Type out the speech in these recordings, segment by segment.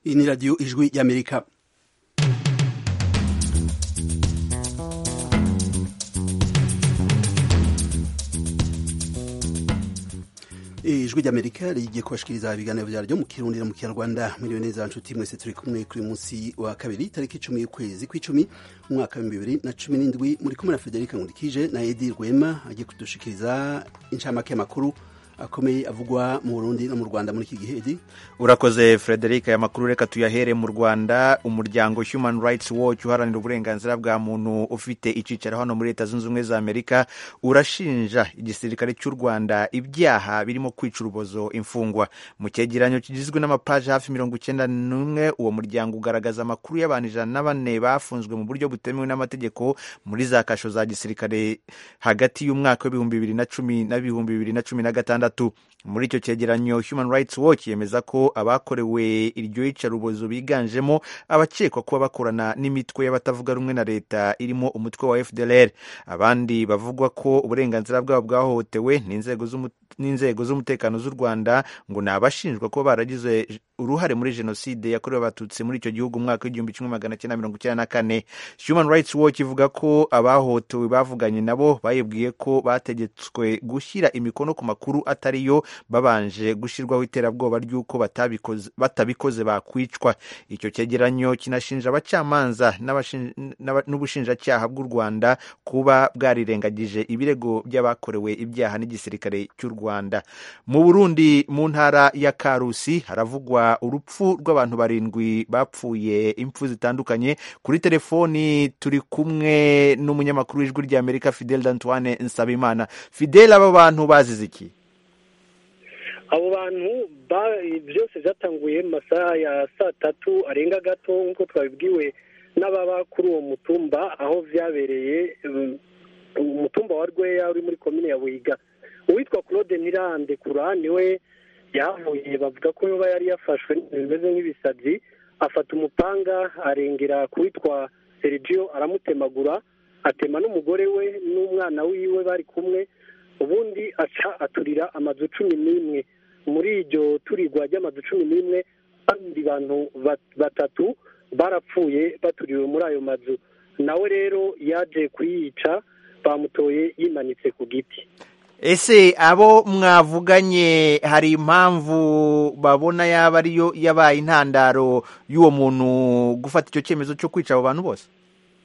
iyi ni radiyo ijwi y'amerika ijwi ry'amerika rigiye kubashikiriza ibiganiro vyaryo mu kirundi no mu kinyarwanda mwiriwe neza nshuti mwese turi kumwe kuri munsi wa kabiri tariki icumi y'ukwezi kw'icumi umwaka w'ibihumbi bibiri na cumi n'indwi muri kumwe na federika nkundikije na edi rwema agiye kudushikiriza incamake y'amakuru akomeye avugwa mu Burundi no mu Rwanda muri iki gihe edi urakoze frederic aya makuru reka tuyahere mu rwanda umuryango human rights watch uharanira uburenganzira bwa muntu ufite icyicaro hano muri leta zunze ubumwe za amerika urashinja igisirikare cy'u rwanda ibyaha birimo kwica urubozo imfungwa mu cyegeranyo kigizwe n'amapaji hafi mirongo icyenda n'umwe uwo muryango ugaragaza amakuru y'abantu ijana na bane bafunzwe mu buryo butemewe n'amategeko muri za kasho za gisirikare hagati y'umwaka w'ibihumbi bibiri na cumi n'ibihumbi bibiri na cumi na gatandatu muri icyo cyegeranyo human rights watch yemeza ko abakorewe iryo yicarubozo biganjemo abakekwa kuba bakorana n'imitwe y'abatavuga rumwe na leta irimo umutwe wa fdlr abandi bavugwa ko uburenganzira bwabo bwahohotewe n'inzego z'umutekano z'u rwanda ngo ni abashinjwa kuba baragize uruhare muri jenoside yakorewe abatutsi muri icyo gihugu umwaka w'igihumbi kimwe magana cyenda mirongo icyenda na kane human rights watch ivuga ko abahohotewe bavuganye nabo bayibwiye ko bategetswe gushyira imikono ku makuru atariyo babanje gushyirwaho iterabwoba ry'uko batabikoze bakwicwa icyo cyegeranyo kinashinja abacamanza n'ubushinjacyaha bw'u rwanda kuba bwarirengagije ibirego by'abakorewe ibyaha n'igisirikare cy'u rwanda mu burundi mu ntara ya karusi haravugwa urupfu rw'abantu barindwi bapfuye impfu zitandukanye kuri telefoni turi kumwe n'umunyamakuru w'ijwi ry'amerika fidel d'antoine nsabimana fidel aba bantu bazize iki abo bantu byose byatanguye mu masaha ya saa tatu arenga gato nk'uko twabibwiwe n'ababa kuri uwo mutumba aho byabereye umutumba wa rweya uri muri komine ya buhiga uwitwa claude nirande kura niwe yahavuye bavuga ko yoba yari yafashwe bimeze nk'ibisazi afata umupanga arengera ku witwa sergio aramutemagura atema n'umugore we n'umwana wiwe bari kumwe ubundi aca aturira amazu cumi n'imwe muri iryo turirwa ry'amazu cumi n'imwe abandi bantu batatu barapfuye baturiwe muri ayo mazu nawe rero yaje kuyica bamutoye yimanitse ku giti ese abo mwavuganye hari impamvu babona yaba ariyo yabaye intandaro y'uwo muntu gufata icyo cyemezo cyo kwica abo bantu bose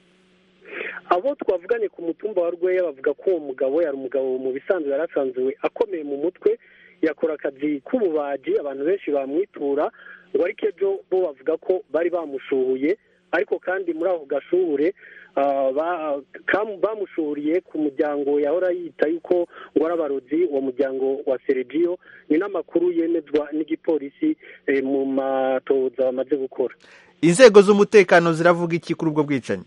abo twavuganye ku mutumba wa rweya bavuga ko uwo mugabo yari umugabo mu bisanzwe yari asanzwe akomeye mu mutwe yakora akazi k'ububaji abantu benshi bamwitura ngo ariko ejo bo bavuga ko bari bamushuhuye ariko kandi muri ako gashuhure bamushuhuriye ku muryango yahora yita yuko ngo ari abarozi uwo muryango wa seregiyo ni n'amakuru yemezwa n'igipolisi mu matoza bamaze gukora inzego z'umutekano ziravuga iki kuri ubwo bwicanyi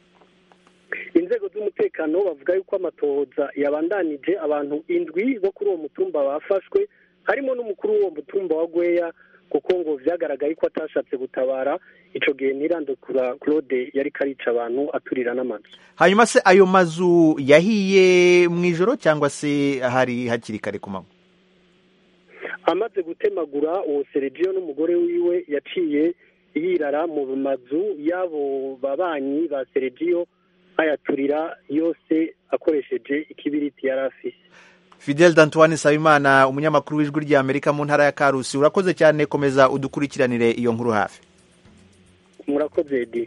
inzego z'umutekano bavuga yuko amatohoza yabandanije abantu indwi bo kuri uwo mutumba bafashwe harimo n'umukuru w'uwo mutumba wa gweya kuko ngo byagaragaye ko atashatse gutabara icyo gihe ntirandukura claude yari karica abantu aturira n'amazu hanyuma se ayo mazu yahiye mu ijoro cyangwa se hari hakiri kare ku manywa amaze gutemagura uwo seregiyo n'umugore wiwe yaciye yirara mu mazu y'abo babanyi ba seregiyo ayaturira yose akoresheje ikibiriti yari afise fidel d'antoine nsabimana umunyamakuru w'ijwi ry'amerika mu ntara ya karusi urakoze cyane komeza udukurikiranire iyo nkuru hafi murakoze edi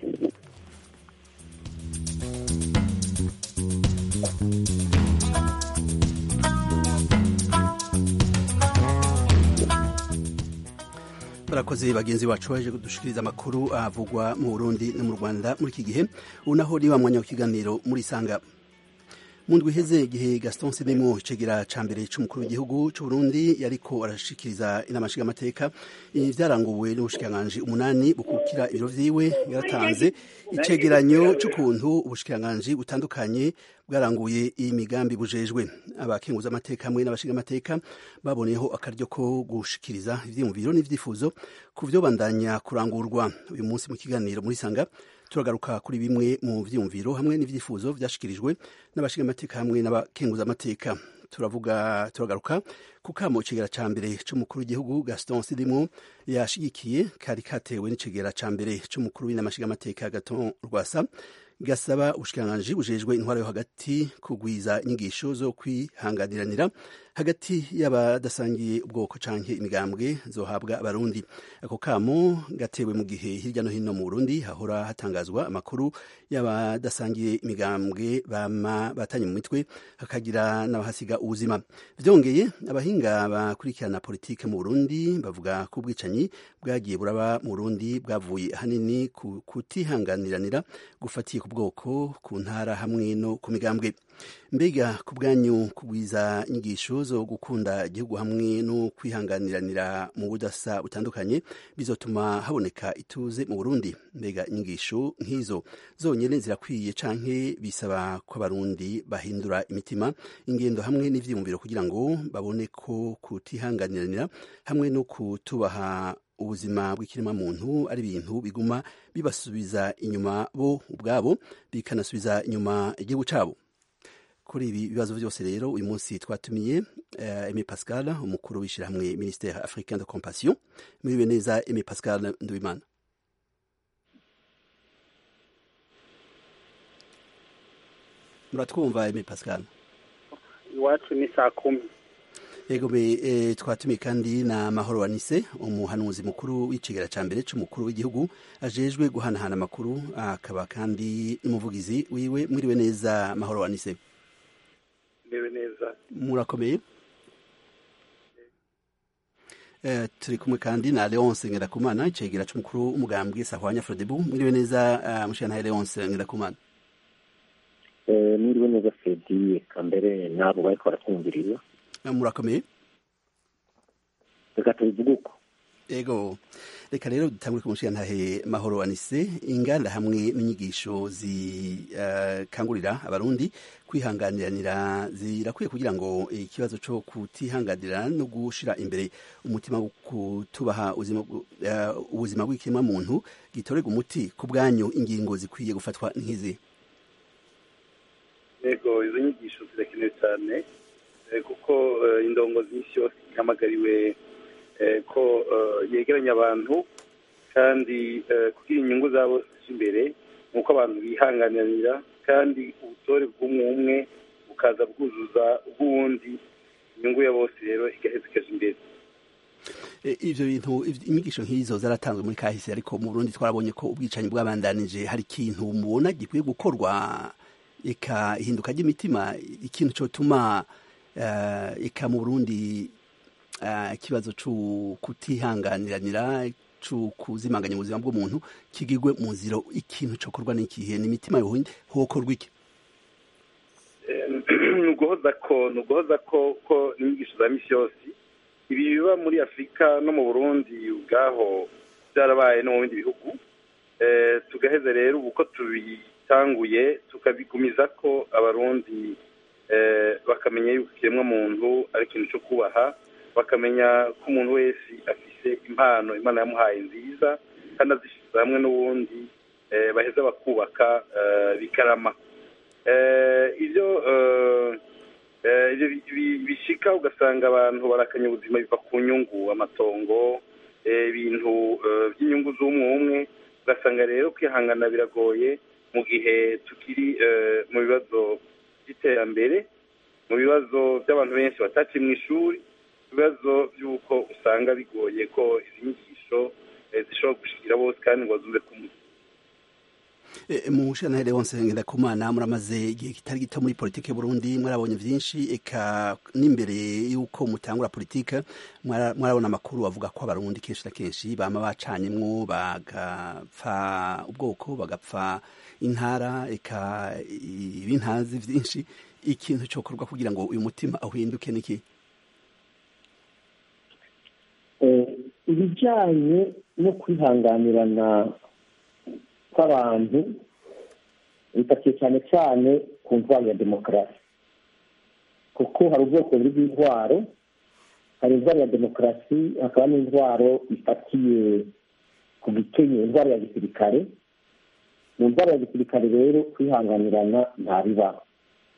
barakoze bagenzi bacu baje kudushikiriza amakuru avugwa mu Burundi no mu Rwanda muri iki gihe ubu naho ni wa mwanya w'ikiganiro muri sanga mu ndwi iheze igihe Gaston Sidimo icegera ca mbere c'umukuru w'igihugu c'u Burundi yariko arashikiriza inama nshingamateka vyaranguwe n'ubushikiranganji umunani bukukira ibiro vyiwe yaratanze icegeranyo c'ukuntu ubushikiranganji butandukanye bwaranguye iyi migambi bujejwe abakenguza amateka hamwe n'abashinga amateka baboneyeho akaryo ko gushikiriza ivyiyumviro n'ivyifuzo ku vyo bandanya kurangurwa uyu munsi mu kiganiro muri sanga turagaruka kuri bimwe mu vyiyumviro hamwe n'ivyifuzo vyashikirijwe n'abashinga amateka hamwe n'abakenguza amateka turavuga turagaruka ku kamo icegera ca mbere c'umukuru w'igihugu gaston sidimo yashigikiye kari katewe n'icegera ca mbere c'umukuru w'inamashigamateka gaton rwasa gasaba ubushikiranganji bujejwe intwara yo hagati kugwiza inyigisho zo kwihanganiranira hagati y'abadasangiye ubwoko canke imigambwe zohabwa abarundi ako kamo gatewe mu gihe hirya no hino mu burundi hahora hatangazwa amakuru y'abadasangiye imigambwe bama batanye mu mitwe hakagira n'abahasiga ubuzima vyongeye abahinga bakurikirana politike mu burundi bavuga ko ubwicanyi bwagiye buraba mu burundi bwavuye ahanini ku kutihanganiranira gufatiye ku bwoko ku ntara hamwe no ku migambwe mbega ku bwanyu kugwiza inyigisho zo gukunda igihugu hamwe no kwihanganiranira mu budasa butandukanye bizotuma haboneka ituze mu burundi mbega inyigisho nk'izo zonyine zirakwiye canke bisaba ko abarundi bahindura imitima ingendo hamwe n'ivyiyumviro kugira ngo babone ko kutihanganiranira hamwe no kutubaha ubuzima bw'ikiremwa muntu ari ibintu biguma bibasubiza inyuma bo ubwabo bikanasubiza inyuma igihugu cabo kuri ibi bibazo byose rero uyu munsi twatumiye uh, Aimé Pascal umukuru w'ishyirahamwe ministère africain de compassion muriwe neza Aimé Pascal Nduwimana muratwumva Aimé Pascal iwacu ni saa kumi yego be e, twatumiye kandi na mahoro wanise umuhanuzi mukuru w'icigera ca mbere c'umukuru w'igihugu ajejwe guhanahana amakuru akaba kandi n'umuvugizi wiwe mwiriwe neza mahoro wanise mbewe neza murakomeye eh, turi kumwe kandi na Leonce Ngirakumana icegera c'umukuru w'umugambwe Sahwanya Frodebu mwiriwe neza uh, mushana Leonce Ngirakumana eh mwiriwe neza Fredi kambere nabo bariko baratwumviriza murakomeye reka tubivuge uko ego reka rero dutangure ku mushigantahe mahoro anise inganda hamwe n'inyigisho zikangurira uh, abarundi kwihanganiranira zirakwiye kugira ngo ikibazo co kutihanganira no gushira imbere umutima wo kutubaha ubuzima uh, bw'ikiremwa muntu gitorega umuti ku bwanyu ingingo zikwiye gufatwa nk'izi yego izo nyigisho zirakenewe cyane kuko indongozi nyinshi yose ihamagariwe ko yegeranya abantu kandi kugira inyungu zabo imbere ni uko abantu bihanganira kandi ubutore bw'umwe umwe bukaza bwuzuza ubw'uwundi inyungu ya bose rero igaheza ikaja imbere ivyo bintu inyigisho nk'izo zaratanzwe muri kahise ariko mu burundi twarabonye ko ubwicanyi bwabandanije hari ikintu mubona gikwiye gukorwa eka ihinduka ry'imitima ikintu cotuma eka mu burundi ikibazo cyo kutihanganiranira cyo kuzimanganya ubuzima bw'umuntu kigirwe mu nzira ikintu cyokorwa n'ikihe n'imitima yohinde hokorwa iki ni uguhoza ko ni uguhoza ko ko n'inyigisho za misi yose ibi biba muri afurika no mu burundi ubwaho byarabaye no mu bindi bihugu tugaheza rero ubu ko tubitanguye tukabigumiza ko abarundi bakamenya yuko ikiremwa muntu ari ikintu cyo kubaha bakamenya ko umuntu wese afise impano imana yamuhaye nziza kandi azishyize hamwe n'ubundi baheza bakubaka bikarama ibyo bishika ugasanga abantu barakanya ubuzima biva ku nyungu amatongo ibintu by'inyungu z'umwe umwe ugasanga rero kwihangana biragoye mu gihe tukiri mu bibazo by'iterambere mu bibazo by'abantu benshi bataciye mu ishuri ibibazo by'uko usanga bigoye ko izi nyigisho zishobora gushikira bose kandi ngo zumve ku muntu mu shantere wonse ndakumana muramaze igihe kitari gito muri politike Burundi mwarabonye vyinshi eka n'imbere yuko mutangura politike mwarabona amakuru avuga ko abarundi kenshi na kenshi bama bacanyemwo bagapfa ubwoko bagapfa intara eka ibintazi vyinshi ikintu cokorwa kugira ngo uyu mutima uhinduke niki ibijyanye no kwihanganirana kw'abantu bifatiye cyane cyane ku ntwaro ya demokarasi kuko hari ubwoko buri bw'intwaro hari intwaro ya demokarasi hakaba n'intwaro ifatiye ku gikenye intwaro ya gisirikare mu ntwaro ya gisirikare rero kwihanganirana ntabibaho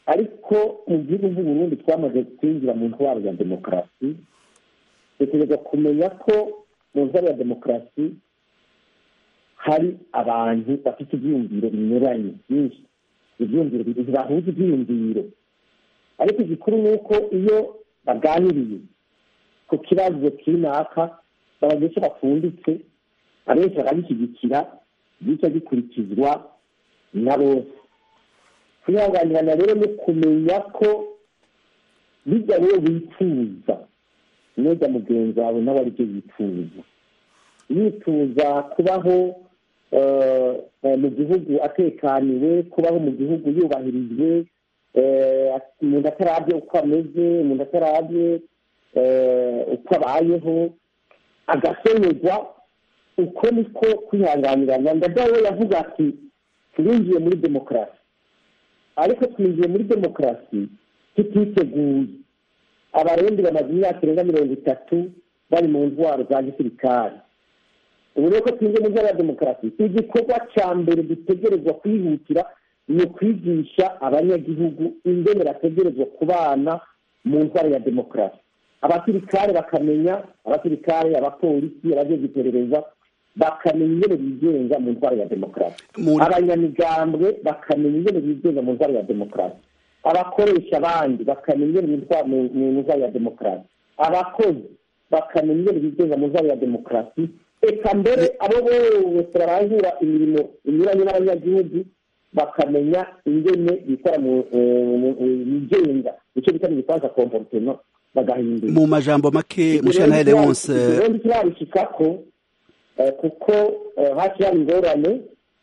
ariko mu gihugu Burundi twamaze kwinjira mu ntwaro ya demokarasi dutegereza kumenya ko mu ntwaro ya demokarasi hari abantu bafite ibyiyumviro binyuranye byinshi ibyiyumviro bahuza ibyiyumviro ariko igikuru ni uko iyo baganiriye ku kibazo kinaka babagesha bapfunditse abenshi bakagishyigikira gica gikurikizwa na bose kwihanganirana rero ni kumenya ko bijya rero wifuza neza mugenzi wawe nawe aribyo yifuza yifuza kubaho mu gihugu atekaniwe kubaho mu gihugu yubahirijwe umuntu atarabye uko ameze umuntu atarabye uko abayeho agasonerwa uko niko kwihanganirana ndadawe yavuga ati twinjiye muri demokarasi ariko twinjiye muri demokarasi tutiteguye abarundi bamaze imyaka irenga mirongo itatu bari mu ntwaro za gisirikare ubu rero ko twinjiye mu ntwaro ya demokarasi igikorwa cya mbere dutegerezwa kwihutira ni ukwigisha abanyagihugu ingene bategerezwa kubana mu ntwaro ya demokarasi abasirikare bakamenya abasirikare abapolisi abagiye iperereza bakamenya ingene bigenga mu ntwaro ya demokarasi abanyamigambwe bakamenya ingene bigenga mu ntwaro ya demokarasi abakoresha abandi bakamenya ingene bitwara mu ntwaro ya demokarasi abakozi bakamenya ingene bigenga mu ntwaro ya demokarasi reka mbere abo bose barangura imirimo inyuranye n'abanyagihugu bakamenya ingene bikora mu bigenga icyo bita mu gifaransa komporutema bagahindura mu majambo make mushana Leonce ubundi kirabishikako kuko hafi hari ingorane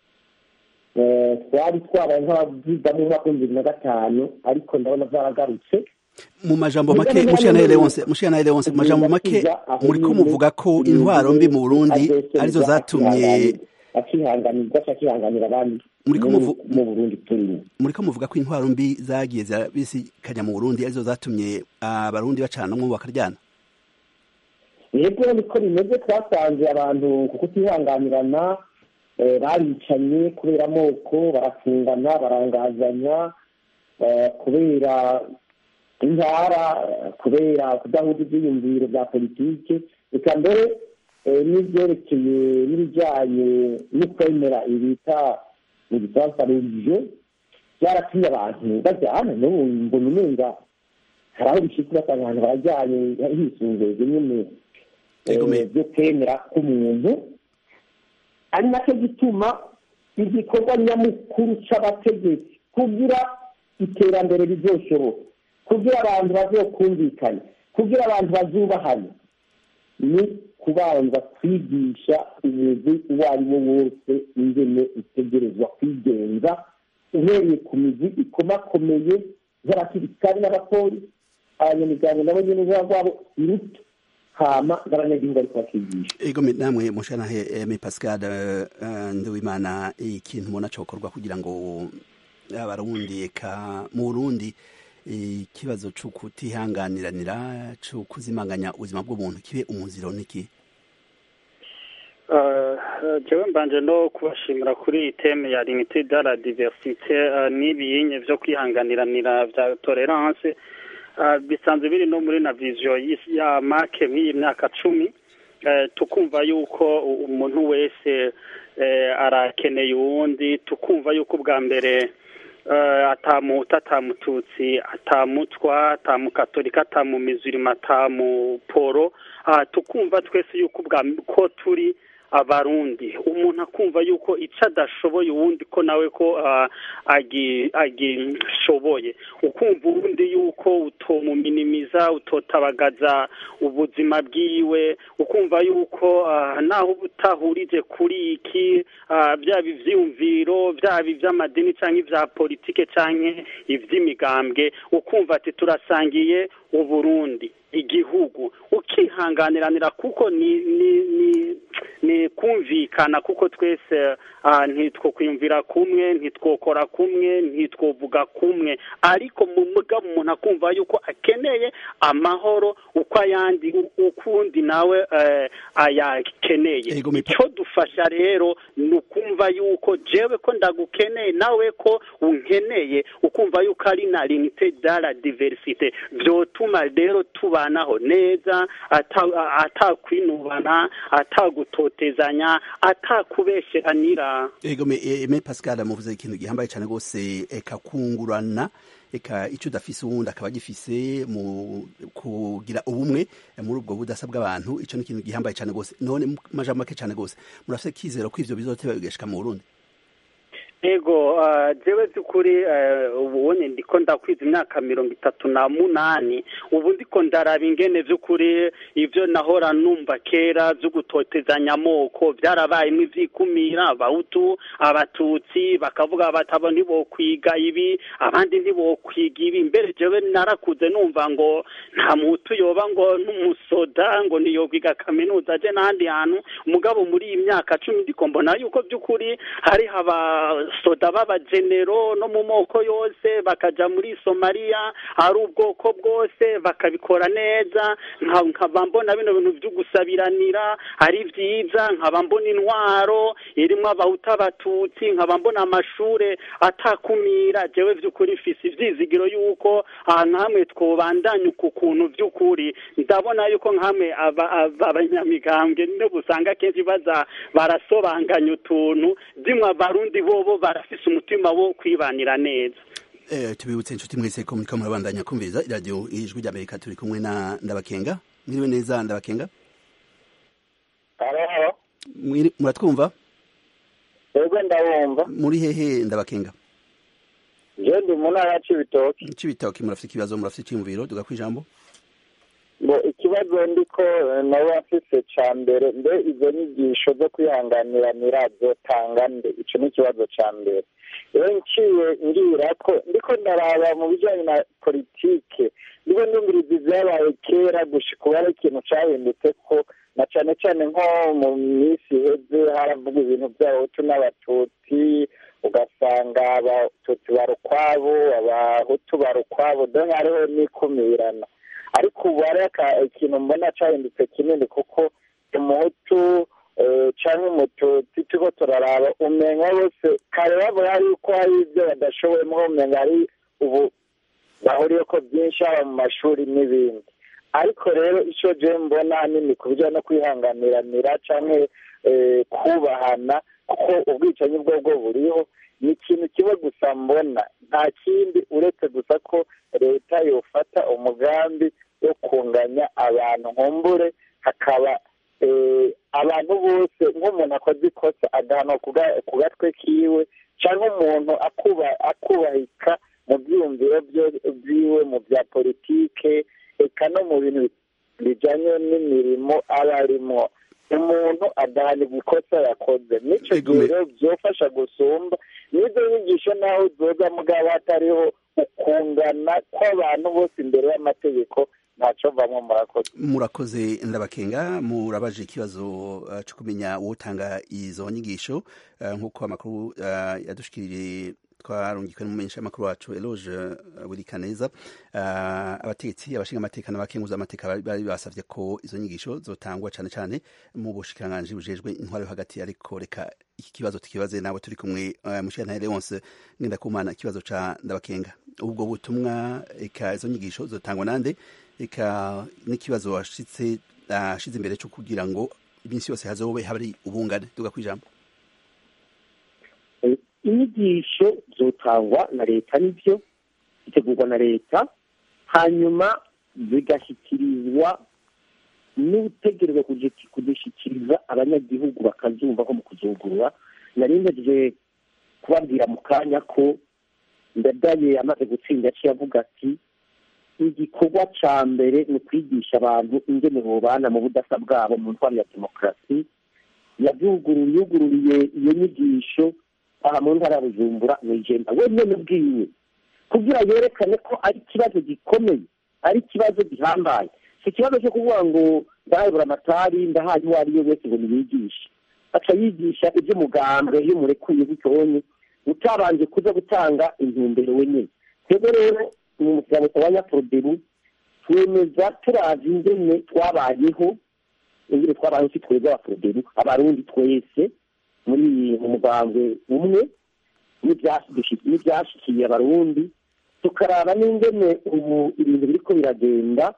twari twabaye nk'abavuga mu mwaka w'ibihumbi bibiri na gatanu ariko ndabona zaragarutse mu majambo make mushana Leonce mushana Leonce mu majambo make muriko muvuga ko intwaro mbi mu Burundi arizo zatumye akihanganirwa akihanganira abandi Muriko muvu- mu Burundi turimo muriko muvuga ko intwaro mbi zagiye zirabisikanya mu Burundi arizo zatumye abarundi bacana umwe bakaryana yego niko bimeze twasanze abantu ku kutihanganirana eh, baricanye kubera amoko barafungana barangazanya eh, kubera intara eh, kubera kudahuza ibyiyumviro bya politike reka mbere eh, n'ibyerekeye n'ibijyanye no kwemera ibita mu gifaransa religiyo byaratumye abantu bajyana n'ubu mbona umenga hari aho bishika ugasanga abantu barajyanye hisunzwe nyine Yego, me- eh, byo kwemera k'umuntu ari nacyo gituma igikorwa nyamukuru c'abategetsi kugira iterambere rizoshoboka kugira abantu bazokumvikana kugira abantu bazubahane ni kubanza kwigisha umugwi uwo ari wo wose ingene utegerezwa kwigenza uhereye ku migwi ikomakomeye nk'abasirikari n'abapolisi abanyamiryango nabo nyene uruhara rwabo iruta hama n'abanyagihugu ariko bakigisha ego me- namwe mushana me Pascal eh, eh, Nduwimana ikintu mubona cokorwa kugira ngo abarundi eka mu Burundi eh, ikibazo co kutihanganiranira co kuzimanganya ubuzima bw'umuntu kibe umuziro niki jewe mbanje no kubashimira kuri iyi teme ya limite de la diversite eh, n'ibiyinye vyo kwihanganiranira vya tolerance Eh, bisanzwe biri no muri na vision y'isi- ya make nk'iyi myaka cumi Eh, tukumva yuko u- umuntu wese eh, arakeneye uwundi tukumva yuko ubwa mbere eh, atamuhuta atamututsi atamutwa atamukatolika atamumizirima atamuporo aha tukumva twese yuko ubwa ko turi abarundi umuntu akumva yuko icyo adashoboye uwundi ko nawe ko ah, agi- agishoboye ukumva uwundi yuko utomuminimiza utotabagaza ubuzima bwiwe ukumva yuko ah, naho uba utahurije kuri iki ah, byaba ivyiyumviro byaba ivy'amadini cyangwa ivya politike canke ivy'imigambwe ukumva ati turasangiye uburundi igihugu ukihanganiranira kuko ni ni ni ni kumvikana kuko twese ntitwo kwiyumvira kumwe ntitwokora kumwe ntitwovuga kumwe ariko mu mugabo umuntu akumva yuko akeneye amahoro uko ayandi ukundi nawe ayakeneye icyo dufasha rero ni ukumva yuko jewe ko ndagukeneye nawe ko unkeneye ukumva yuko ari na limite de la diversite byotuma rero tubanaho neza atakwinubana atagutotezanya atakubesheranira ego me pascal muvuze ikintu gihambaye cyane rwose eka kungurana eka icyo udafise uwundi akaba agifise mu kugira ubumwe muri ubwo budasa bw'abantu icyo ni ikintu gihambaye cyane rwose none majambo make cyane rwose murafite kizero ko ivyo bizoteba bigashika mu burundi ego jewe by'ukuri ubonye ndiko ndakwiza imyaka mirongo itatu na munani ubu ndiko ndaraba ingene by'ukuri ibyo nahora numva kera byo gutotezanya amoko byarabayemo ivyikumira abahutu abatutsi bakavuga batabo ntibokwiga ibi abandi ntibokwiga ibi mbere jewe narakuze numva ngo nta muhutu yoba ngo n'umusoda ngo niyokwiga kaminuza aje n'ahandi hantu umugabo muri iyi myaka cumi ndiko mbona yuko by'ukuri hari haba soda b'abagenero no mu moko yose bakaja muri somaliya ari ubwoko bwose bakabikora neza nkaba mbona bino bintu byo gusabiranira ari byiza nkaba mbona intwaro irimo abahuta abatutsi nkaba mbona amashure atakumira jewe by'ukuri fisi ivyizigiro yuko ahantu hamwe twobandanya uku kuntu by'ukuri ndabona yuko nkamwe abanyamigambwe nibo usanga kenshi baza barasobanganya utuntu dimwe abarundi bobo barafise umutima wo kwibanira neza eh tubibutse inshuti mwese ko muriko murabandanya kumviriza iradiyo ijwi ry'amerika turi kumwe na ndabakenga mwiriwe neza ndabakenga muratwumva yego ndabumva muri hehe ndabakenga je ndi mu ntara ya cibitoki cibitoki murafite ikibazo murafite iciyumviro duga kwijambo ngo ikibazo ndiko nawe afise ca mbere mbe izo nyigisho zo kwihanganiranira zotanga nde ico ni ikibazo ca mbere rero nciye ngira ko ndiko ndaraba mu bijanye na politike ndiko ndumviriza ivyabaye kera gushika ubu hari ikintu cahindutse ko na cane cane nko mu minsi iheze haravuga ibintu vy'abahutu n'abatutsi ugasanga abatutsi barukwabo abahutu barukwabo donc hariho n'ikumirana ariko ubu hari ikintu mbona cyahindutse kinini kuko umuhutu cyangwa umututsi turiko turaraba umenya wese kare bavuga yuko hari ibyo badashoboyemo umenya hari ubu bahuriye ko byinshi haba mu mashuri n'ibindi ariko rero icyo je mbona hanini ku bijyanye no kwihanganiranira cyangwa kubahana kuko ubwicanyi bwo bwo buriho ni ikintu kimwe gusa mbona nta kindi uretse gusa ko leta yofata umugambi wo kunganya abantu nkumbure hakaba abantu bose nk'umuntu akoze ikosa agahanwa ku gatwe kiwe cyangwa umuntu akubahika mu byiyumviro byiwe mu bya politike eka no mu bintu bijyanye n'imirimo aba arimo umuntu adahanirwa ikosa yakoze n'icyo gihe rero byofasha gusumba n'izo nyigisho naho zoza mugabo hatariho ukungana kw'abantu bose imbere y'amategeko ntacyo mvamo murakoze murakoze ndabakenga murabaje ikibazo cyo kumenya utanga izo nyigisho nk'uko amakuru yadushikirije twarungikwe n'umumenyesha amakuru wacu eloge buri kaneza abategetsi abashinga amateka n'abakenguza amateka bari basavye ko izo nyigisho zotangwa cane cane mu bushikiranganji bujejwe intwaro yo hagati ariko reka iki kibazo tukibaze nawe turi kumwe mushikana Leonce Ngendakumana ikibazo ca ndabakenga ubwo butumwa eka izo nyigisho zotangwa nande eka n'ikibazo washitse ashize imbere cyo kugira ngo iminsi yose hazobe hari ubungane tuga kwijambo inyigisho zotangwa na leta nibyo zitegurwa na leta hanyuma zigashyikirizwa n'utegerezwa kuzishyikiriza abanyagihugu bakazumva nko mu kuzugurura nari ntegereje kubabwira mu kanya ko ndadaye amaze gutsinda aciye avuga ati igikorwa cya mbere ni ukwigisha abantu ingene bubana mu budasa bwabo mu ntwaro ya demokarasi yugururiye iyo nyigisho aha mu ntara ya bujumbura mu igenda wenyine ubwiwe kugira yerekane ko ari ikibazo gikomeye ari ikibazo gihambaye si ikibazo cyo kuvuga ngo ndahayobora amatari ndahaye uwo ari we wese ngo niyigishe aca yigisha iby'umugambwe iyo murekuye bitonye utabanje kuza gutanga intumbero wenyine twebwe rero mu muryango wa nyaprodebu twemeza turazi ingene twabayeho ingene twabayeho si twebwe abaprodebu abarundi twese muri mu mugambwe umwe n'ibyashikiye abarundi tukaraba n'ingene ubu ibintu biriko biragenda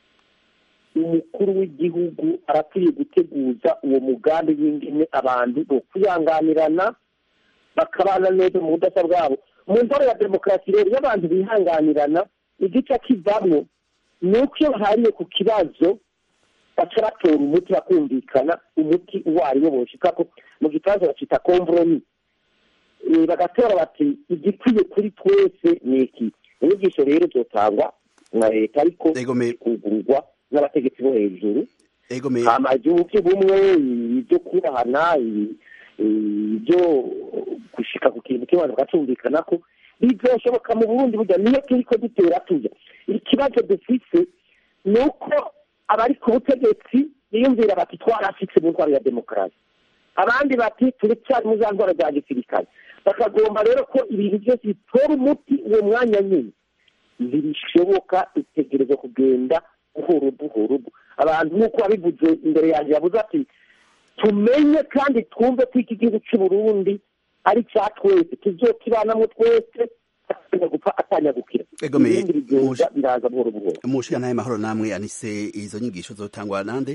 umukuru w'igihugu arakwiye guteguza uwo mugambi w'ingene abantu bo kwihanganirana bakabana neza mu budasa bwabo mu ntore ya demokarasi rero iyo abantu bihanganirana igice kivamwo ni uko iyo bahariye ku kibazo baca batora umuti bakumvikana umuti uwo ari wo boshikako mu gifaransa bacita komvoromi bagatora bati igikwiye kuri twese ni iki inyigisho rero zotangwa na leta ariko kugurwa n'abategetsi bo hejuru hama igihugu cy'ubumwe ibyo kubahana ibyo gushika ku kintu cy'abantu bagacumvikana ko bizoshoboka mu burundi burya niyo turiko dutera tuja ikibazo dufise ni uko abari ku butegetsi biyumvira bati twarashitse mu ntwaro ya demokarasi abandi bati turacyari mu za ndwara za gisirikare bakagomba rero ko ibintu byose bitora umuti uwo mwanya nyine ntibishoboka itegereza kugenda buhoro buhoro abantu nk'uko wabivuze imbere yanjye yavuze ati tumenye kandi twumve ko iki gihugu cy'u Burundi ari cya twese tuzokibanamo twese gupfa atanyagukira ibindi bigenda biraza buhoro buhoro umushiga naye mahoro namwe anise izo nyigisho zotangwa nande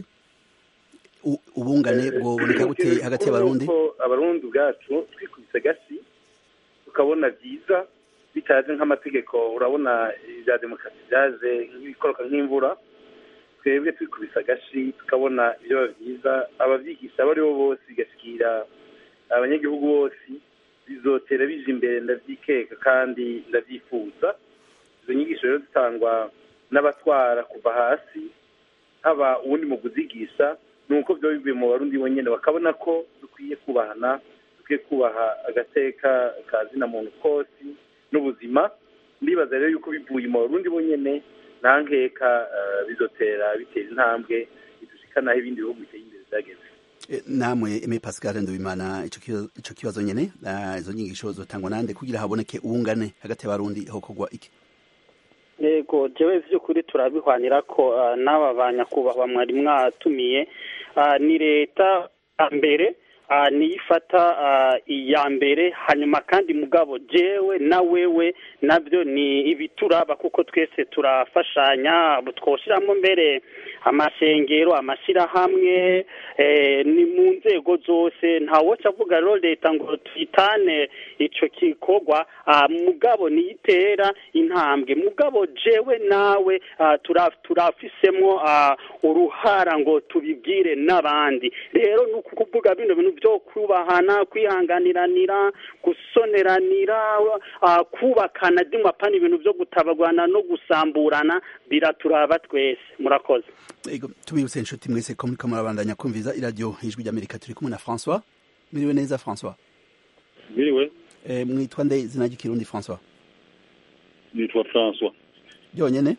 ubungane bwoboneka gute hagati y'abarundi abarundi ubwacu twikubise gasi tukabona byiza bitaje nk'amategeko urabona ibya demokarasi byaje nk'ibikoroka nk'imvura twebwe twikubise agashi tukabona ibyo byiza ababyigisha abo ari bo bose bigashikira abanyagihugu bose bizotera bije imbere ndabyikeka kandi ndabyifuza izo nyigisho rero zitangwa n'abatwara kuva hasi haba uwundi mu kuzigisha ni uko byaba bivuye mu barundi bonyine bakabona ko dukwiye kubahana dukwiye kubaha agateka ka zina muntu kose n'ubuzima ndibaza rero yuko bivuye mu barundi bonyine nta nkeka bizotera bitera intambwe bidushikanaho ibindi bihugu biteye imbere byageze namwe eme pascal ndubimana ico kibazo nyene izo nyigisho zotangwa nande kugira haboneke ubungane hagati y'abarundi hokorwa iki yego jewe vy'ukuri turabihwanira ko n'aba banyakubahwa mwari mwatumiye ni leta mbere niyo ifata iya mbere hanyuma kandi mugabo jewe na wewe nabyo ni ibituraba kuko twese turafashanya twoshyiramo mbere amashengero amashyirahamwe ni mu nzego zose ntawoca avuga rero leta ngo tuyitane icyo gikorwa mugabo niyitera intambwe mugabo jewe nawe turafisemo uruhara ngo tubibwire n'abandi rero ni ukuvuga bino bintu byo kubahana kwihanganiranira gusoneranira kubakana dimapana ibintu byo gutabagwana no gusamburana biraturaba twese murakoze tubibutse inshuti mwese ko muriko murabandanya kumviza iradiyo ijwi ry'amerika turi kumwe na françois miriwe neza françois miriwe mwitwa nde izina ry'ikirundi françois nitwa françois byonyene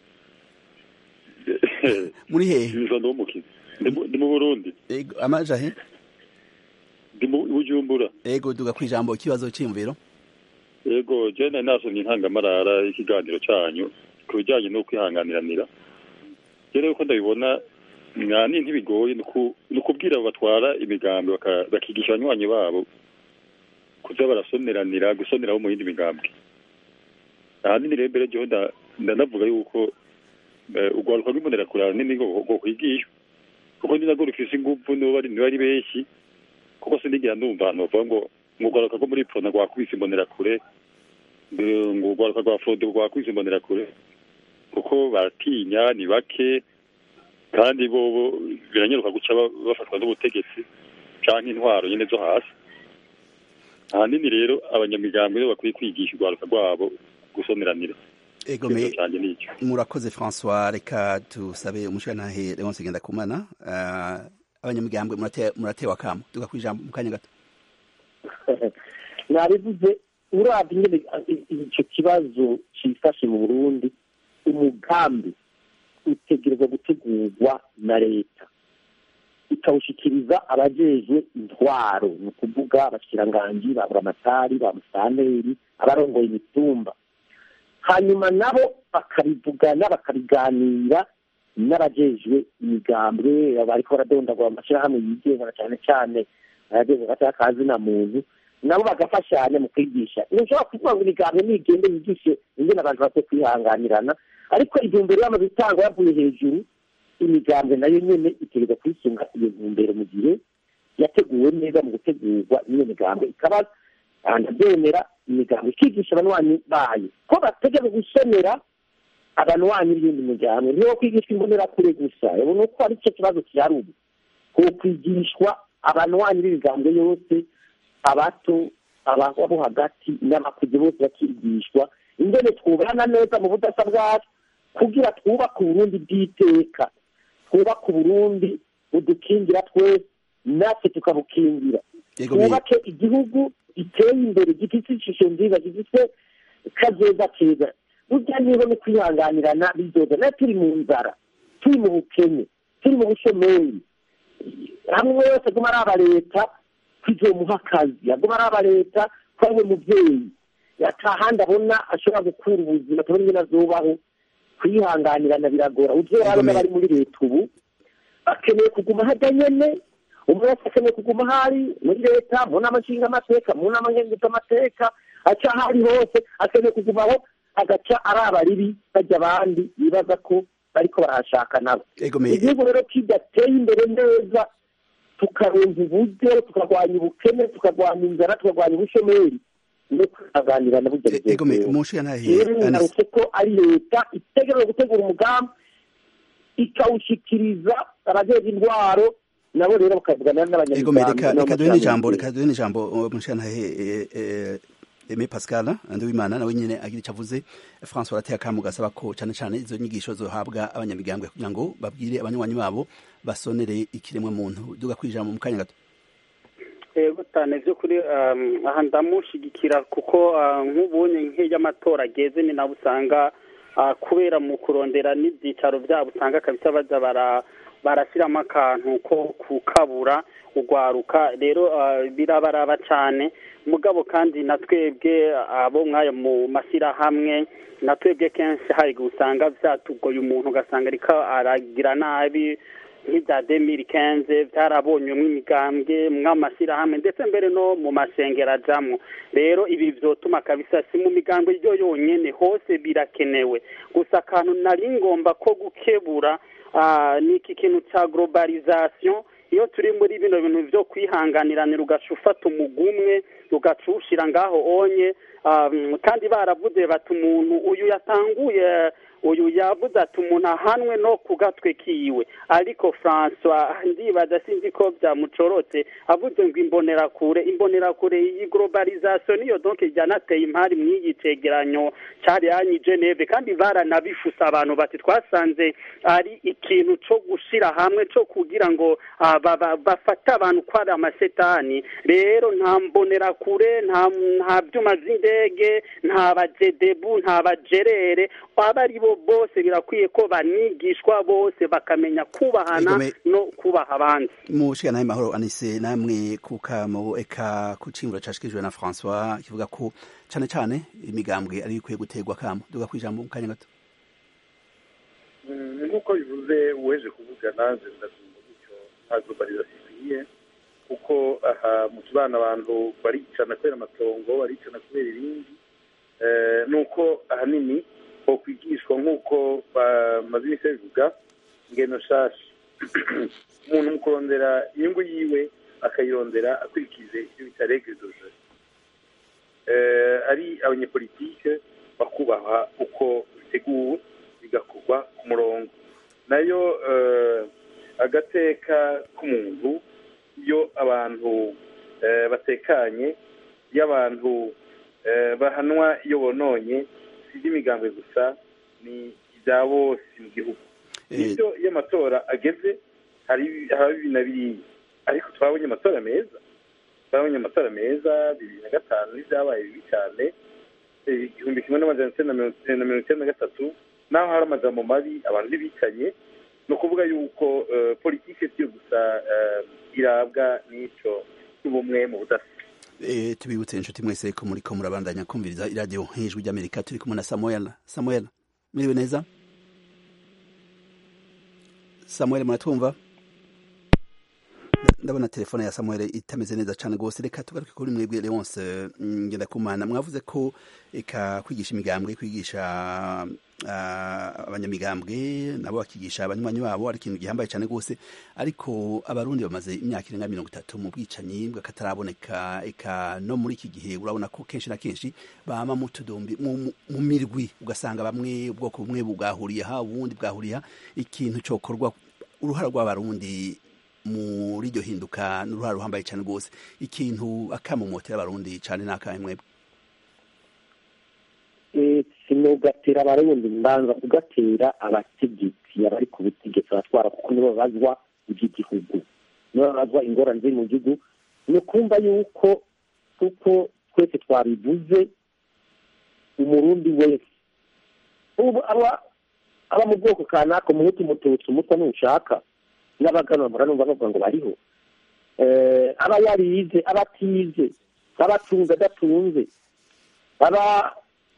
muri hehe ndi mu burundi amaja he ndi mu bujumbura ego duga ku ijambo ikibazo cy'imviro ego jene nasomye intangamarara y'ikiganiro cyanyu ku bijyanye no kwihanganiranira rero uko ndabibona mwani ntibigoye ni ukubwira batwara imigambi bakigisha abanywanyi babo kuza barasoneranira gusoneraho mu yindi migambi ahanini rero mbere jyewe ndanavuga yuko urwaruka rw'imbonerakure nini rwo kwigishwa kuko ni narwo rufise ingufu niba ari benshi kuko sinigera ndumva ahantu bavuga ngo ngo urwaruka rwo muri prona rwakubise imbonerakure ngo urwaruka rwa frode rwakubise imbonerakure kuko baratinya ni bake kandi bo biranyaruka guca bafatwa n'ubutegetsi canke intwaro nyene zo hasi ahanini rero abanyamigambi rero bakwiye kwigisha urwaruka rwabo gusoneranira egome murakoze françois reka tusabe umushirantahe leonce ngendakumana abanyamigambwe muratewe akamo tuga kwijambo mu kanya gato nabivuze urabye nyine icyo kibazo cyifashe mu burundi umugambi utegereza utegerezwa gutegurwa na leta ikawushyikiriza abajejwe intwaro ni ukuvuga abashikiranganji ba buramatari ba musaneri abarongoye imitumba hanyuma nabo bakabivugana bakabiganira n'abajejwe imigambwe bariko baradondagura amashyirahamwe yigenga cyane cyane ayageze gatoya kazi na muntu nabo bagafashanya mu kwigisha ntushobora kuvuga ngo imigambwe nigende yigishe ingene abantu bakwiye kwihanganirana ariko intumbero yamaze itangwa yavuye hejuru imigambwe nayo nyene itegereza kwisunga iyo ntumbero mu gihe yateguwe neza mu gutegurwa n'iyo migambwe ikaba ndabyemera imigambwe ikigisha abanywanyi bayo ko bategeka gusomera abanywanyi b'iyindi miryango niyo kwigishwa imbonerakure gusa ubona uko ari cyo kibazo kihari ubu ko kwigishwa abanywanyi b'imigambwe yose abato ababo hagati n'abakuze bose bakigishwa ingene twubana neza mu budasa bwacu kugira twubake uburundi bw'iteka twubake uburundi budukingira twese natwe tukabukingira twubake igihugu giteye imbere gifite ishusho nziza gifite kazoza keza burya niba no kwihanganirana bizoza nayo turi mu nzara turi mu bukene turi mu bushomeri hamwe wese aguma araba leta kwizomuha akazi aguma araba leta ko ariwe mubyeyi atahandi abona ashobora gukura ubuzima tubona ingene azobaho kwihanganirana biragora uzora n'abari muri leta ubu bakeneye kuguma hajya nyene umwe wese akeneye kuguma hari muri leta mu nama nshingamateka mu nama ngenguzamateka aca aho ari hose akeneye kugumaho agaca araba ribi bajya abandi bibaza ko bariko barahashaka nabo igihugu rero kidateye imbere neza tukaronka uburyo tukarwanya ubukene tukarwanya inzara tukarwanya ubushomeri no kwihanganirana burya rero narutse ko ari leta itegereje gutegura umugambi ikawushyikiriza abajejwe intwaro nabo rero bakavugana n'abanyamuryango reka duhe n'ijambo reka duhe n'ijambo mushirantahe Aime Pascal Nduwimana nawe nyene agira icyo avuze François arateye akamu gasaba ko cyane cyane izo nyigisho zohabwa abanyamigambwe kugira ngo babwire abanywanyi babo basonere ikiremwa muntu duga kwijambo mu kanya gato yego cyane by'ukuri aha ndamushigikira kuko nk'ubunye nk'iy'amatora ageze ni nabo usanga kubera mu kurondera n'ibyicaro byabo usanga kabisa baza bara barashyiramo akantu ko kukabura urwaruka rero birabaraba cyane mugabo kandi na twebwe abo mw'ayo mu mashyirahamwe na twebwe kenshi hari usanga byatugoye umuntu ugasanga ariko aragira nabi nk'ibya demiri kenze byarabonyemo imigambwe mw'amashyirahamwe ndetse mbere no mu masengero ajyamo rero ibi byotuma kabisa si mu migambwe yo yonyine hose birakenewe gusa akantu nari ngomba ko gukebura ni iki kintu cya globalization iyo turi muri bino bintu byo kwihanganiranira ugaca ufata umugumwe ugaca uwushyira ngaho onye kandi baravuze bati umuntu uyu yatanguye uyu yavuze ati umuntu ahanwe no ku gatwe kiwe ariko francois ndibaza sinzi ko byamucorotse avuze ngo imbonerakure imbonerakure iyi globalization niyo donc ryanateye impari mw'iyi cegeranyo cari yanyi geneve kandi baranabifuse abantu bati twasanze ari ikintu co gushira hamwe co kugira ngo bafate abantu ko ari amasetani rero nta mbonerakure nta byuma vy'indege nta bajedebu nta bajerere aba ari bo bose birakwiye ko banigishwa bose bakamenya kubahana no kubaha abandi mushikana mahoro anise namwe kukamo eka ku cimvura cashikijwe na François kivuga ko cane cane imigambwe ari ikwiye gutegwa kamo duga kwijambo mu kanya gato nk'uko bivuze uweje kuvuga nanze ndasumva gutyo nta globalization ikwiye kuko aha mu kibana abantu baricana kubera amatongo baricana kubera ibindi nuko ahanini kwigishwa nk'uko bamaze iminsi babivuga ingendo nshasha umuntu mu kurondera inyungu yiwe akayirondera akurikije ibyo bita regre doje ari abanyepolitike bakubaha uko biteguwe bigakorwa ku murongo nayo agateka k'umuntu iyo abantu batekanye iyo abantu bahanwa iyo bononye si iby'imigambwe gusa ni ibya bose mu gihugu bityo iyo amatora ageze haba bibiri na biriya ariko twabonye amatora meza twabonye amatora meza bibiri na gatanu n'ibyabaye bibi cyane igihumbi kimwe n'amajana icyenda na mirongo icyenda na gatatu naho hari amajambo mabi abantu ntibicanye ni ukuvuga yuko politiki siyo gusa irabwa n'icyo cy'ubumwe mu budasa tubibutse inshuti mwese ko muri ko murabandanya kumviriza iradiyo hejuru ry'amerika turi kumwe na samuel samuel muriwe neza samuel muratwumva ndabona telefone ya samuel itameze neza cyane rwose reka tugaruke kuri mwebwe leonce ngendakumana mwavuze ko eka kwigisha imigambwe kwigisha abanyamigambwe nabo bakigisha abanywanyi babo ari ikintu gihambaye cyane rwose ariko abarundi bamaze imyaka irenga mirongo itatu mu bwicanyi bw'akataraboneka eka no muri iki gihe urabona ko kenshi na kenshi bama mu tudombi mu mirwi ugasanga bamwe ubwoko bumwe bwahuriye ha ubundi bwahuriye ha ikintu cyokorwa uruhara rw'abarundi muri iryo hinduka n'uruhare ruhambaye cyane rwose ikintu akamumotera abarundi cyane ni akahe mwebwe sinugatera abarundi mbanza kugatera abategetsi abari ku butegetsi abatwara kuko nibo babazwa iby'igihugu nibo babazwa ingorane ziri mu gihugu ni ukumva yuko kuko twese twabivuze umurundi wese ubu aba aba mu bwoko kanaka umuhutu umututsi umutwa nushaka n'abaganwa muranumva bavuga ngo bariho aba yarize aba atize aba atunze adatunze aba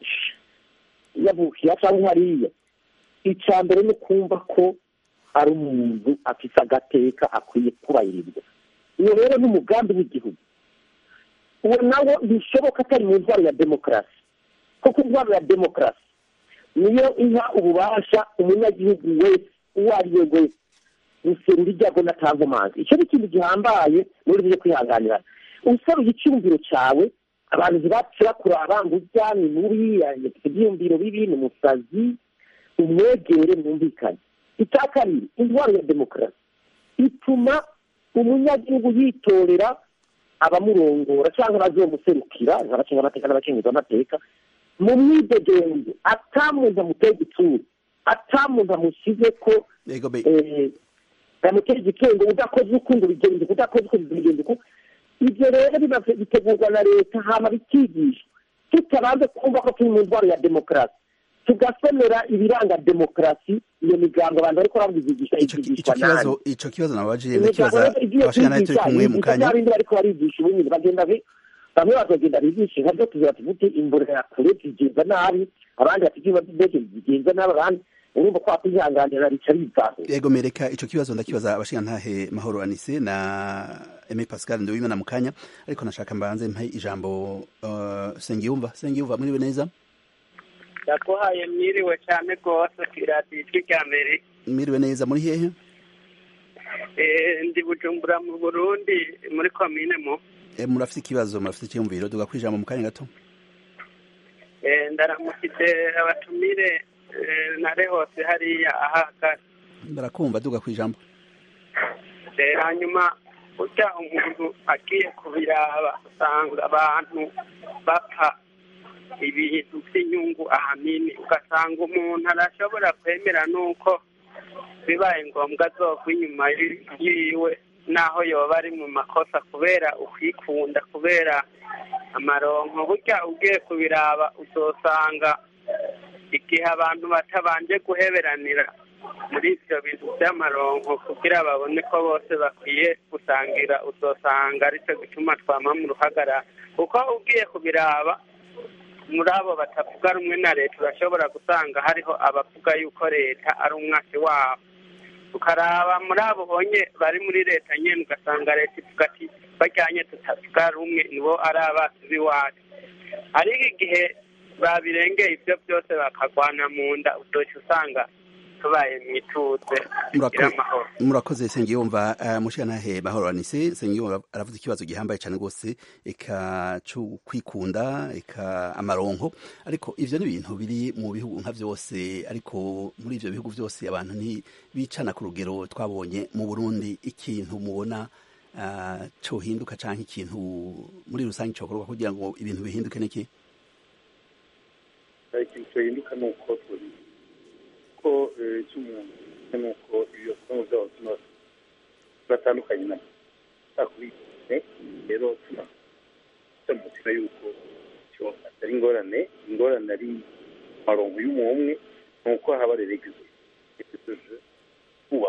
yavukiye cyangwa hariya icya mbere ni kumva ko ari umuntu afite agateka akwiye kubahirizwa iyo rero ni umugambi w'igihugu uwo nawo bishoboka atari mu ntwaro ya demokarasi kuko intwaro ya demokarasi niyo iha ububasha umunyagihugu wese uwo ari we wese guserura ibyago natanga amazi icyo ni ikintu gihambaye muri byo kwihanganira usaruye icyumviro cyawe abantu ntibapfira kuraba ngo ujya ni mubi afite ibyiyumviro bibi ni umusazi umwegere mwumvikane icya kabiri intwaro ya demokarasi ituma umunyagihugu yitorera abamurongora cyangwa abazomuserukira nk'abacenga amateka n'abacenguza amateka mu mwidegenzo atamuntu amuteye igitsuru atamuntu amushyize ko bamutera igitego udakoze uko ngo bigende udakoze uko bigende uko ibyo rero bitegurwa na leta hama bikigishwa tutabanze kumva ko turi mu ndwara ya demokarasi tugasomera ibiranga demokarasi iyo migambo abantu bariko babizigisha ikigishwa nani ico kibazo nabajiye ndakibaza abashingana turi kumwe mu kanya bindi bariko barigisha ubu nyine bagenda bamwe bazogenda bigisha nka byo tugira tuvuge imborera ya kure zigenza nabi abandi bati ivyuma vy'indege zigenza nabi abandi urumva ko wakwihanganira rica bivaho yego mereka ico kibazo ndakibaza abashingantahe mahoro anise na Aimé Pascal Nduwimana mu kanya ariko nashaka mbanze mpe ijambo uh, Sengiyumva Sengiyumva mwiriwe neza ndakuhaye mwiriwe cyane rwose kwiradiyo ijwi rya mbere mwiriwe neza muri hehe ndi bujumbura mu burundi muri komine mu murafite ikibazo murafite icyumviro duga kwijambo mu kanya gato ndaramukije abatumire nare hose hariya ahahagaze barakumva duga kwijambo hanyuma burya umuntu agiye kubiraba usanga abantu bapfa ibintu by'inyungu ahanini ugasanga umuntu arashobora kwemera nuko bibaye ngombwa azogwa inyuma yiwe naho yoba ari mu makosa kubera ukwikunda kubera amaronko burya ugiye kubiraba uzosanga igihe abantu batabanje guheberanira muri ibyo bintu by'amaronko kugira babone ko bose bakwiye gusangira uzosanga aricyo gituma twama mu ruhagarara kuko ugiye kubiraba muri abo batavuga rumwe na leta urashobora gusanga hariho abavuga yuko leta ari umwasi wabo ukaraba muri abo bonye bari muri leta nyine ugasanga leta ivuga ati bajyanye tutavuga rumwe nibo ari abasi b'iwacu ariko igihe babirengeye ibyo byose bakagwana mu nda utoshye usanga tubaye mu ituze tugira amahoro murakoze sengiyumva mushyantahe bahoranise sengiyumva aravuze ikibazo gihambaye cyane rwose eka cyo kwikunda eka amaronko ariko ivyo ni ibintu biri mu bihugu nka vyose ariko muri ivyo bihugu vyose abantu ntibicana ku rugero twabonye mu burundi ikintu mubona uh, cohinduka canke ikintu muri rusange cokorwa kugira ngo ibintu bihinduke niki ikintu cohinduka ni uko turi ko cy'umuntu ni uko ibyo bisomo byabo turatandukanye na takubitse rero tunamutira yuko cyo atari ingorane ingorane ari marongo y'umwe ni uko haba reregizwe kuba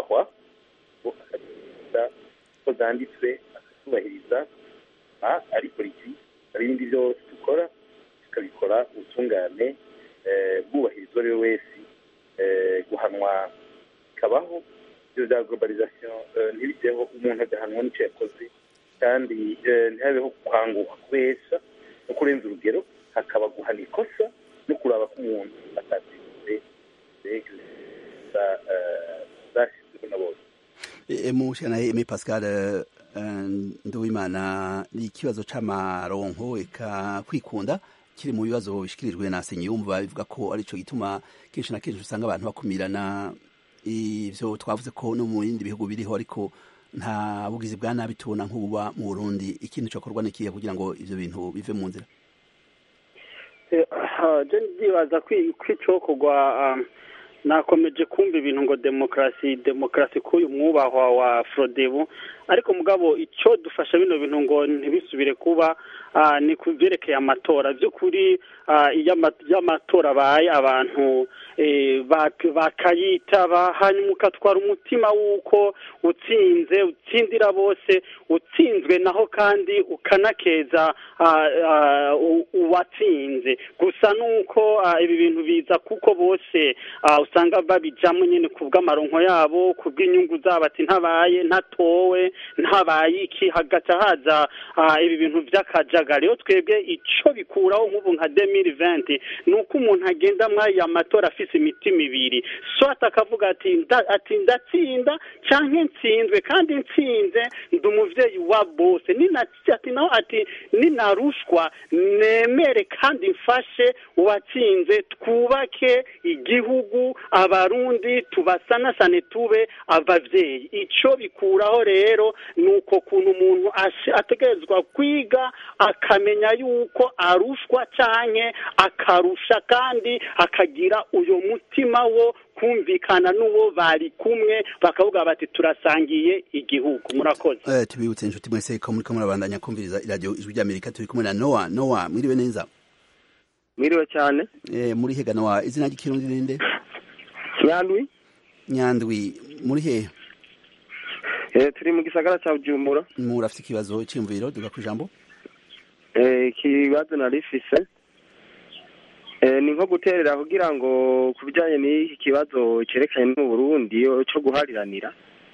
uko zanditswe akazubahiriza ariko iki hari ibindi byose dukora tukabikora ubutungane bwubahiriza uwo ari we wese guhanwa bikabaho ibyo bya globalization ntibigeho umuntu agahanwa n'icyo yakoze kandi ntihabeho kwanguka kubesha no kurenza urugero hakaba guhana ikosa no kuraba ko umuntu atatsinze zashyizweho na bose mushana eme pascal nduwimana ni ikibazo c'amaronko eka kwikunda kiri mu bibazo bishikirijwe na senyumva bivuga ko arico gituma kenshi na kenshi usanga abantu bakumirana ivyo twavuze ko no mu bindi bihugu biriho ariko nta bugizi bwa nabi tubona nk'ububa mu Burundi ikintu cokorwa n'ikihe kugira ngo ivyo bintu bive mu nzira je ndibaza kwicokorwa nakomeje kumva ibintu ngo demokarasi demokarasi k'uyu mwubahwa wa frodebu ariko mugabo icyo dufasha bino bintu ngo ntibisubire kuba ni ku byerekeye amatora by'ukuri iyo amatora abaye abantu bakayitaba hanyuma ukatwara umutima w'uko utsinze utsindira bose utsinzwe naho kandi ukanakeza uwatsinze gusa nuko ibi bintu biza kuko bose usanga babijyamo nyine ku bw'amaronko yabo ku bw'inyungu zabo ati ntabaye ntatowe ntabaye iki hagaca haza ibi bintu by'akajagari rero twebwe icyo bikuraho nk'ubu nka demiri venti ni uko umuntu agenda muri aya matora afise imitima ibiri swata akavuga ati ati ndatsinda cyangwa nsinzwe kandi nsinze ndi umubyeyi wa bose ati naho ati ninarushwa nemere kandi mfashe uwatsinze twubake igihugu abarundi tubasanasane tube ababyeyi icyo bikuraho rero ni uko kuntu umuntu ategerezwa kwiga akamenya yuko arushwa cyane akarusha kandi akagira uyu mutima wo kumvikana n'uwo bari kumwe bakavuga bati turasangiye igihugu murakoze tubibutse inshuti mwese ko muri ko murabandanya kumviriza iradiyo ijwi ry'amerika turi kumwe na nowa nowa mwiriwe neza mwiriwe cyane muri hega nowa izina ry'ikirundi ninde nyandwi nyandwi muri hehe turi mu gisagara cya bujumbura murafite ikibazo cy'imviro duga ku ijambo ikibazo narifise ni nko guterera kugira ngo ku bijyanye n'iki kibazo cyerekanye no mu burundi cyo guhariranira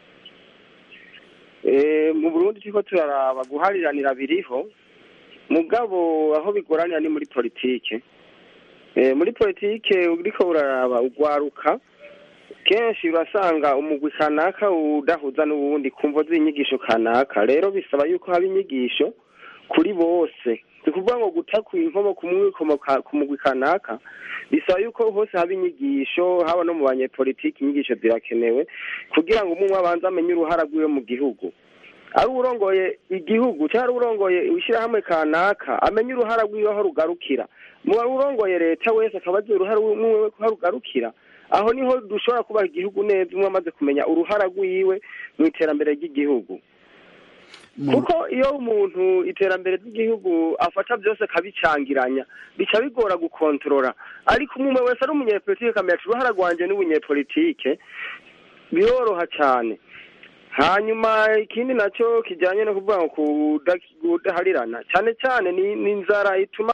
mu burundi turiko turaraba guhariranira biriho mugabo aho bigoranira ni muri politike muri politike uriko uraraba ugwaruka kenshi urasanga umugwi kanaka udahuza n'uwundi kumvo z'inyigisho kanaka rero bisaba yuko haba inyigisho kuri bose ni ukuvuga ngo guta ku inkomo ku mugwi kanaka bisaba yuko hose haba inyigisho haba no mu banyepolitiki inyigisho zirakenewe kugira ngo umwe abanze amenye uruhara rw'iwe mu gihugu ari urongoye igihugu cyangwa ari urongoye ishyirahamwe kanaka amenye uruhara rw'iwe aho rugarukira mu urongoye leta wese akaba azi uruhara rw'iwe aho rugarukira aho niho dushobora kubaha igihugu neza umwe amaze kumenya uruhara rw'iwe mu iterambere ry'igihugu kuko iyo umuntu iterambere ry'igihugu afata byose akabicangiranya bica bigora gukontorora ariko umwe wese ari umunyepolitike akamenya uruhara rwanjye n'ubunyepolitike biroroha cyane hanyuma ikindi nacyo kijyanye no kuvuga ngo kudaharirana cyane cyane ni inzara ituma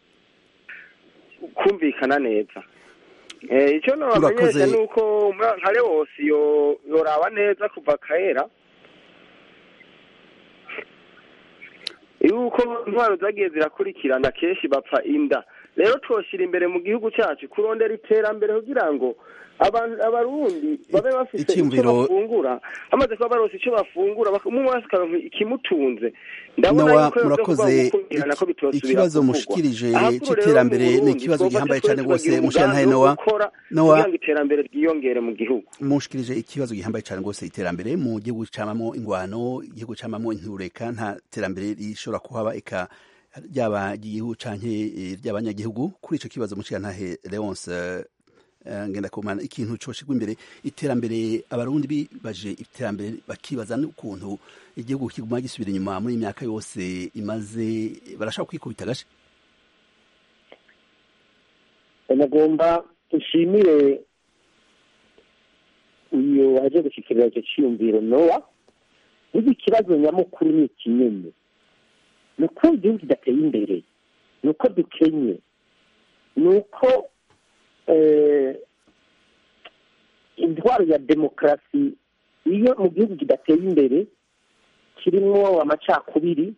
kumvikana neza icyo nabamenyesha ni uko nka wose yoraba neza kuva kera yuko intwaro zagiye zirakurikirana kenshi bapfa inda rero twoshyira imbere mu gihugu cyacu kurondera iterambere kugira ngo abarundi babe bafite icyo bafungura bamaze kuba barose icyo bafungura umwe wese akaronka ikimutunze ndabona murakoze ikibazo mushikirije cy'iterambere ni ikibazo gihambaye cyane rwose mushyantaye nowa nowa kugira ngo iterambere ryiyongere mu gihugu mushikirije ikibazo gihambaye cyane rwose iterambere mu gihugu camamo ingwano igihugu camamo intureka nta terambere rishobora kuhaba eka ryaba igihugu canke ry'abanyagihugu kuri ico kibazo mushyantahe Leonce ngenda kumana ikintu coshigwa imbere iterambere abarundi bibaje iterambere bakibaza n'ukuntu igihugu kiguma gisubira inyuma muri imyaka yose imaze barashaka kwikubita gashe nagomba dushimire uyu waje gushikirira icyo cyiyumviro nowa n'iki ikibazo nyamukuru ni ikinyene ni uko igihugu kidateye imbere ni uko dukenye ni uko intwaro ya demokarasi iyo mu gihugu kidateye imbere kirimo amacakubiri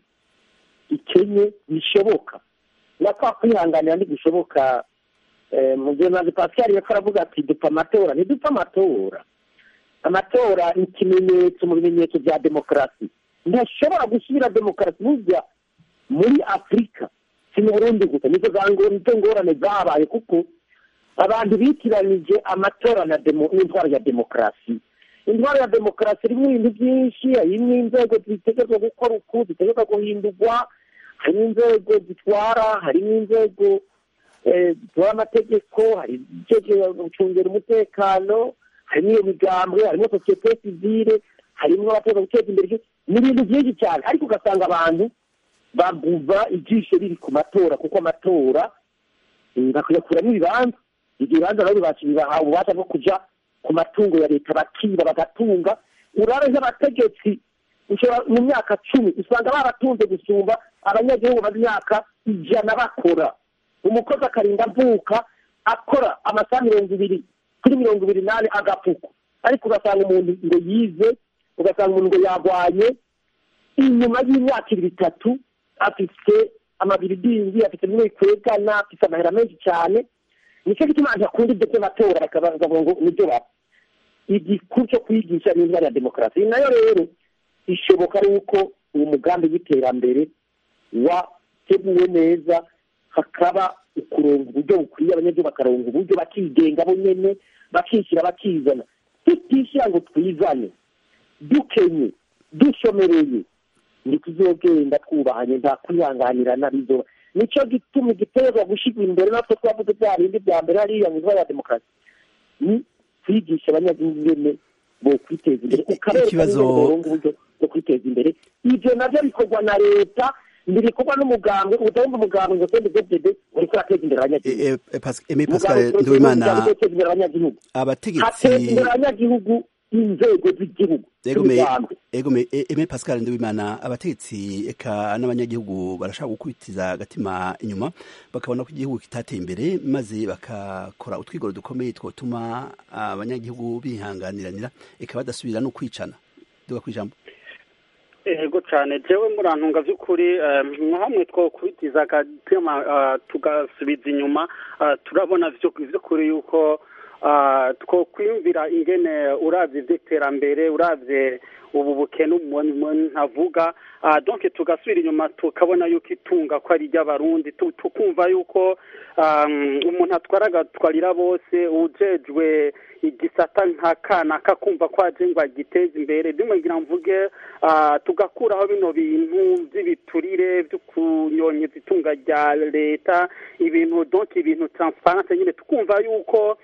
ikenye bishoboka na kwa kwihanganira ntibishoboka mu gihe maze pascal yako aravuga ati dupfa amatora ntidupfa amatora amatora ni ikimenyetso mu bimenyetso bya demokarasi ntashobora gusubira demokarasi burya muri afurika si mu burundi gusa nizo ngorane zabaye kuko abantu bitiranije amatora n'intwaro ya demokarasi intwaro ya demokarasi irimo ibintu byinshi harimo inzego zitegerezwa gukora uku zitegerezwa guhindurwa harimo inzego zitwara harimo inzego zitwara amategeko hari gucungira umutekano harimo iyo migambwe harimo sosiyete sivire harimo abategeka guteza imbere ni ibintu byinshi cyane ariko ugasanga abantu baguva ijisho riri ku matora kuko amatora bakayakuramo ibibanza ibyo bibanza nabo bibaha ububasha bwo kujya ku matungo ya leta bakiba bagatunga urare nk'abategetsi mu myaka cumi usanga baratunze gusumba abanyagihugu bamaze imyaka ijana bakora umukozi akarinda avuka akora amasaha mirongo ibiri kuri mirongo ibiri n'ane agapfuko ariko ugasanga umuntu ngo yize ugasanga umuntu ngo yarwanye inyuma y'imyaka ibiri itatu afite amabiridingi afite bimwe bikwegana afite amahera menshi cyane nicyo gituma abantu bakunda ibyo by'amatora bakavuga ngo nibyo baba igikuru cyo kwigisha ni intwari ya demokarasi nayo rero ishoboka ari uko uwo mugambi w'iterambere wateguwe neza hakaba ukuronga uburyo bukwiye abanyagihugu bakaronga uburyo bakigenga bo nyene bakishyira bakizana tutishyira ngo twizane dukenye dushomereye ntituzogenda twubahanye nta kwihanganirana bizoba nicyo gituma igiterwa gushyirwa imbere natwe twavuze bya bindi bya mbere hariya mu ya demokarasi ni kwigisha abanyagihugu ingene bo kwiteza imbere ukabereka uburyo bwo kwiteza imbere ibyo nabyo bikorwa na leta ntibikogwa n'umugambwe udahumva umugambwe ngo sende zedede uriko urateza imbere abanyagihugu eme pascal nduwimana imbere abanyagihugu abategetsi hateza imbere abanyagihugu inzego z'igihugu egome eme pascal nduwimana abategetsi eka n'abanyagihugu barashaka gukubitiza agatima inyuma bakabona ko igihugu kitateye imbere maze bakakora utwigoro dukomeye twotuma abanyagihugu bihanganiranira eka badasubira no kwicana duga kwijambo ego cyane jewe murantunga by'ukuri nka hamwe two kubitiza agatima tugasubiza inyuma turabona by'ukuri yuko two kwiyumvira ingene urabye iby'iterambere urabye ubu bukene umuntu avuga donke tugasubira inyuma tukabona yuko itunga ko ari iry'abarundi tukumva yuko umuntu atwara agatwarira bose ujejwe igisata nka kana kakumva ko aje ngo agiteze imbere bimwe ngira mvuge tugakuraho bino bintu by'ibiturire byo kunyonyeza itunga rya leta ibintu donke ibintu transparence nyine tukumva yuko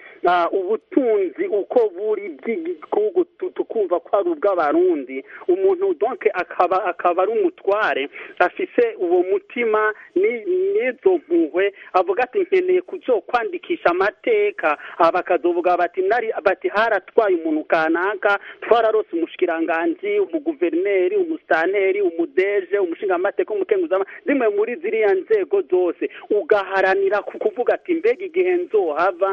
ubutunzi uko buri bw'igihugu tukumva ko ari ubw'abarundi umuntu donke akaba akaba ari umutware afise uwo mutima n'izo mpuhwe avuga ati nkeneye kwandikisha amateka bakazovuga bati nari bati haratwaye umuntu kanaka twararose umushikiranganji umuguverineri umusitanteri umudeje umushingamateka umukenguzama zimwe muri ziriya nzego zose ugaharanira kuvuga ati mbega igihe nzohava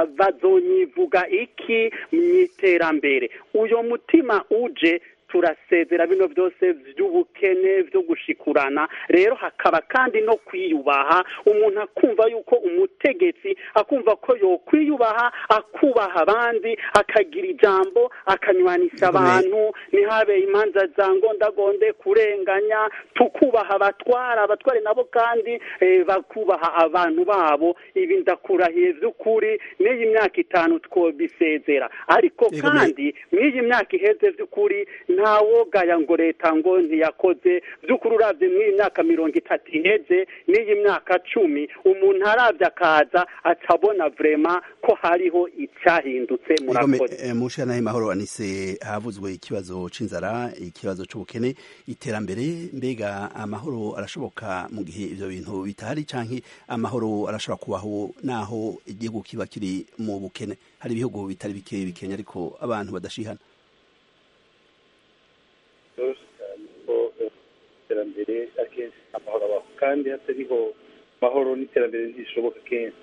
bazonyivuga iki mu iterambere uyo mutima uje turasezera bino byose by'ubukene byo gushikurana rero hakaba kandi no kwiyubaha umuntu akumva yuko umutegetsi akumva ko yokwiyubaha akubaha abandi akagira ijambo akanywanisha abantu ntihabe imanza za ngondagonde kurenganya tukubaha abatwara abatware nabo kandi bakubaha abantu babo ibi ndakurahiye by'ukuri n'iyi myaka itanu twobisezera ariko kandi n'iyi myaka iheze by'ukuri ntawogaya ngo leta ngo ntiyakoze by'ukuri urabye mw'iyi myaka mirongo itatu iheze n'iyi myaka cumi umuntu arabye akaza acabona vrema ko hariho icyahindutse murakoze mushira nahe mahoro anise havuzwe ikibazo c'inzara ikibazo c'ubukene iterambere mbega amahoro arashoboka mu gihe ivyo bintu bitahari canke amahoro arashobora kubaho naho igihugu kiba kiri mu bukene hari ibihugu bitari bike bikenya ariko abantu badashihana iterambere akenshi amahoro abaho kandi hatariho amahoro n'iterambere ntishoboka kenshi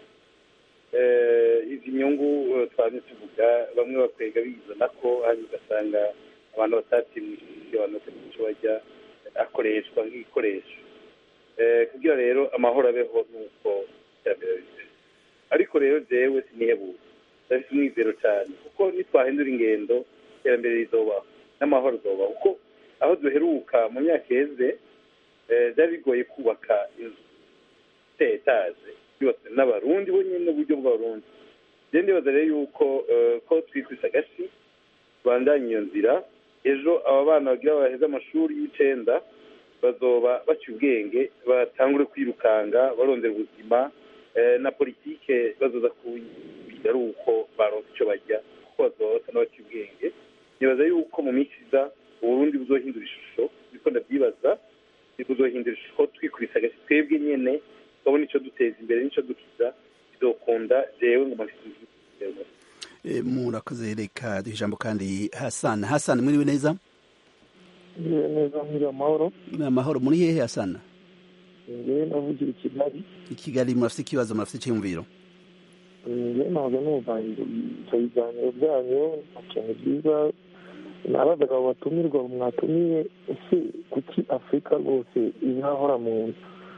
izi nyungu twari tuvuga bamwe bakwega bizana ko hanyuma ugasanga abantu batatsimishije abantu batagira icyo bajya akoreshwa nk'igikoresho kugira rero amahoro abeho nuko iterambere ribe ariko rero jewe sinihebura ndafite umwizero cyane kuko nitwahindura ingendo iterambere rizobaho n'amahoro azobaho kuko aho duheruka mu myaka iheze byari bigoye kubaka inzu iteye etaje yubatswe n'abarundi bo nyine uburyo bw'abarundi rero ndibaza rero yuko ko twikubise agasi tubandanye iyo nzira ejo aba bana bagira baheze amashuri y'icenda bazoba baciye ubwenge batangure kwirukanga barondera ubuzima na politike bazoza kuyiga ari uko baronka icyo bajya kuko bazoba basa n'abaciye ubwenge nibaza yuko mu minsi iza uburundi buzohindura ishusho niko ndabyibaza buzohindura ishusho twikubise agasi twebwe nyene tukabona icyo duteza imbere n'icyo dukiza bizokunda jewe ngo mafite murakoze reka duha ijambo kandi hasana hasana muriwe neza neza muri amahoro amahoro muri hehe hasana ngewe navugira i kigali i kigali murafite ikibazo murafite icyiyumviro ngewe ntabwo numva ibyo biganiro byanyu ikintu byiza nabazaga abo batumirwa mwatumiye ese kuki afurika rwose izahora mu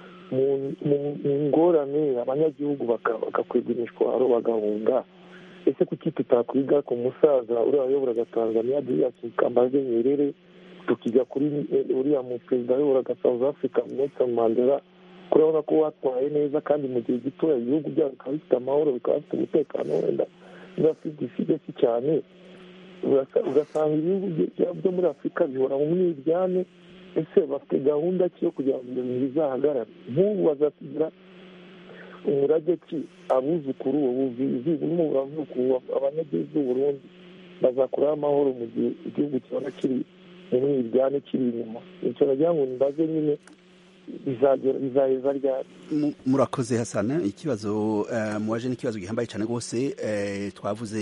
mu ngorane abanyagihugu bagakwega imishwaro bagahunga ese kuki tutakwiga ku musaza uriya wayoboraga tanzania diyasi kambaze nyerere tukiga kuri uriya mu perezida wayoboraga south africa nelson mandela kurabona ko watwaye neza kandi mu gihe gitoya ibihugu byabo bikaba bifite amahoro bikaba bifite umutekano wenda bidafite isigasi cyane ugasanga ibihugu byo muri afurika bihora mu mwiryane ese bafite gahunda ki yo kugira ngo ibyo bintu bizahagarare nk'ubu bazasigira umurage ki abuzukuru ubuvizi burimo buravuga abanyagihugu b'uburundi bazakuraho amahoro mu gihe igihugu kibona kiri mu mwiryane kiri inyuma icyo nagira ngo mbaze nyine bizaheza ryari murakoze hasana ikibazo muwaje n'ikibazo gihambaye cyane rwose twavuze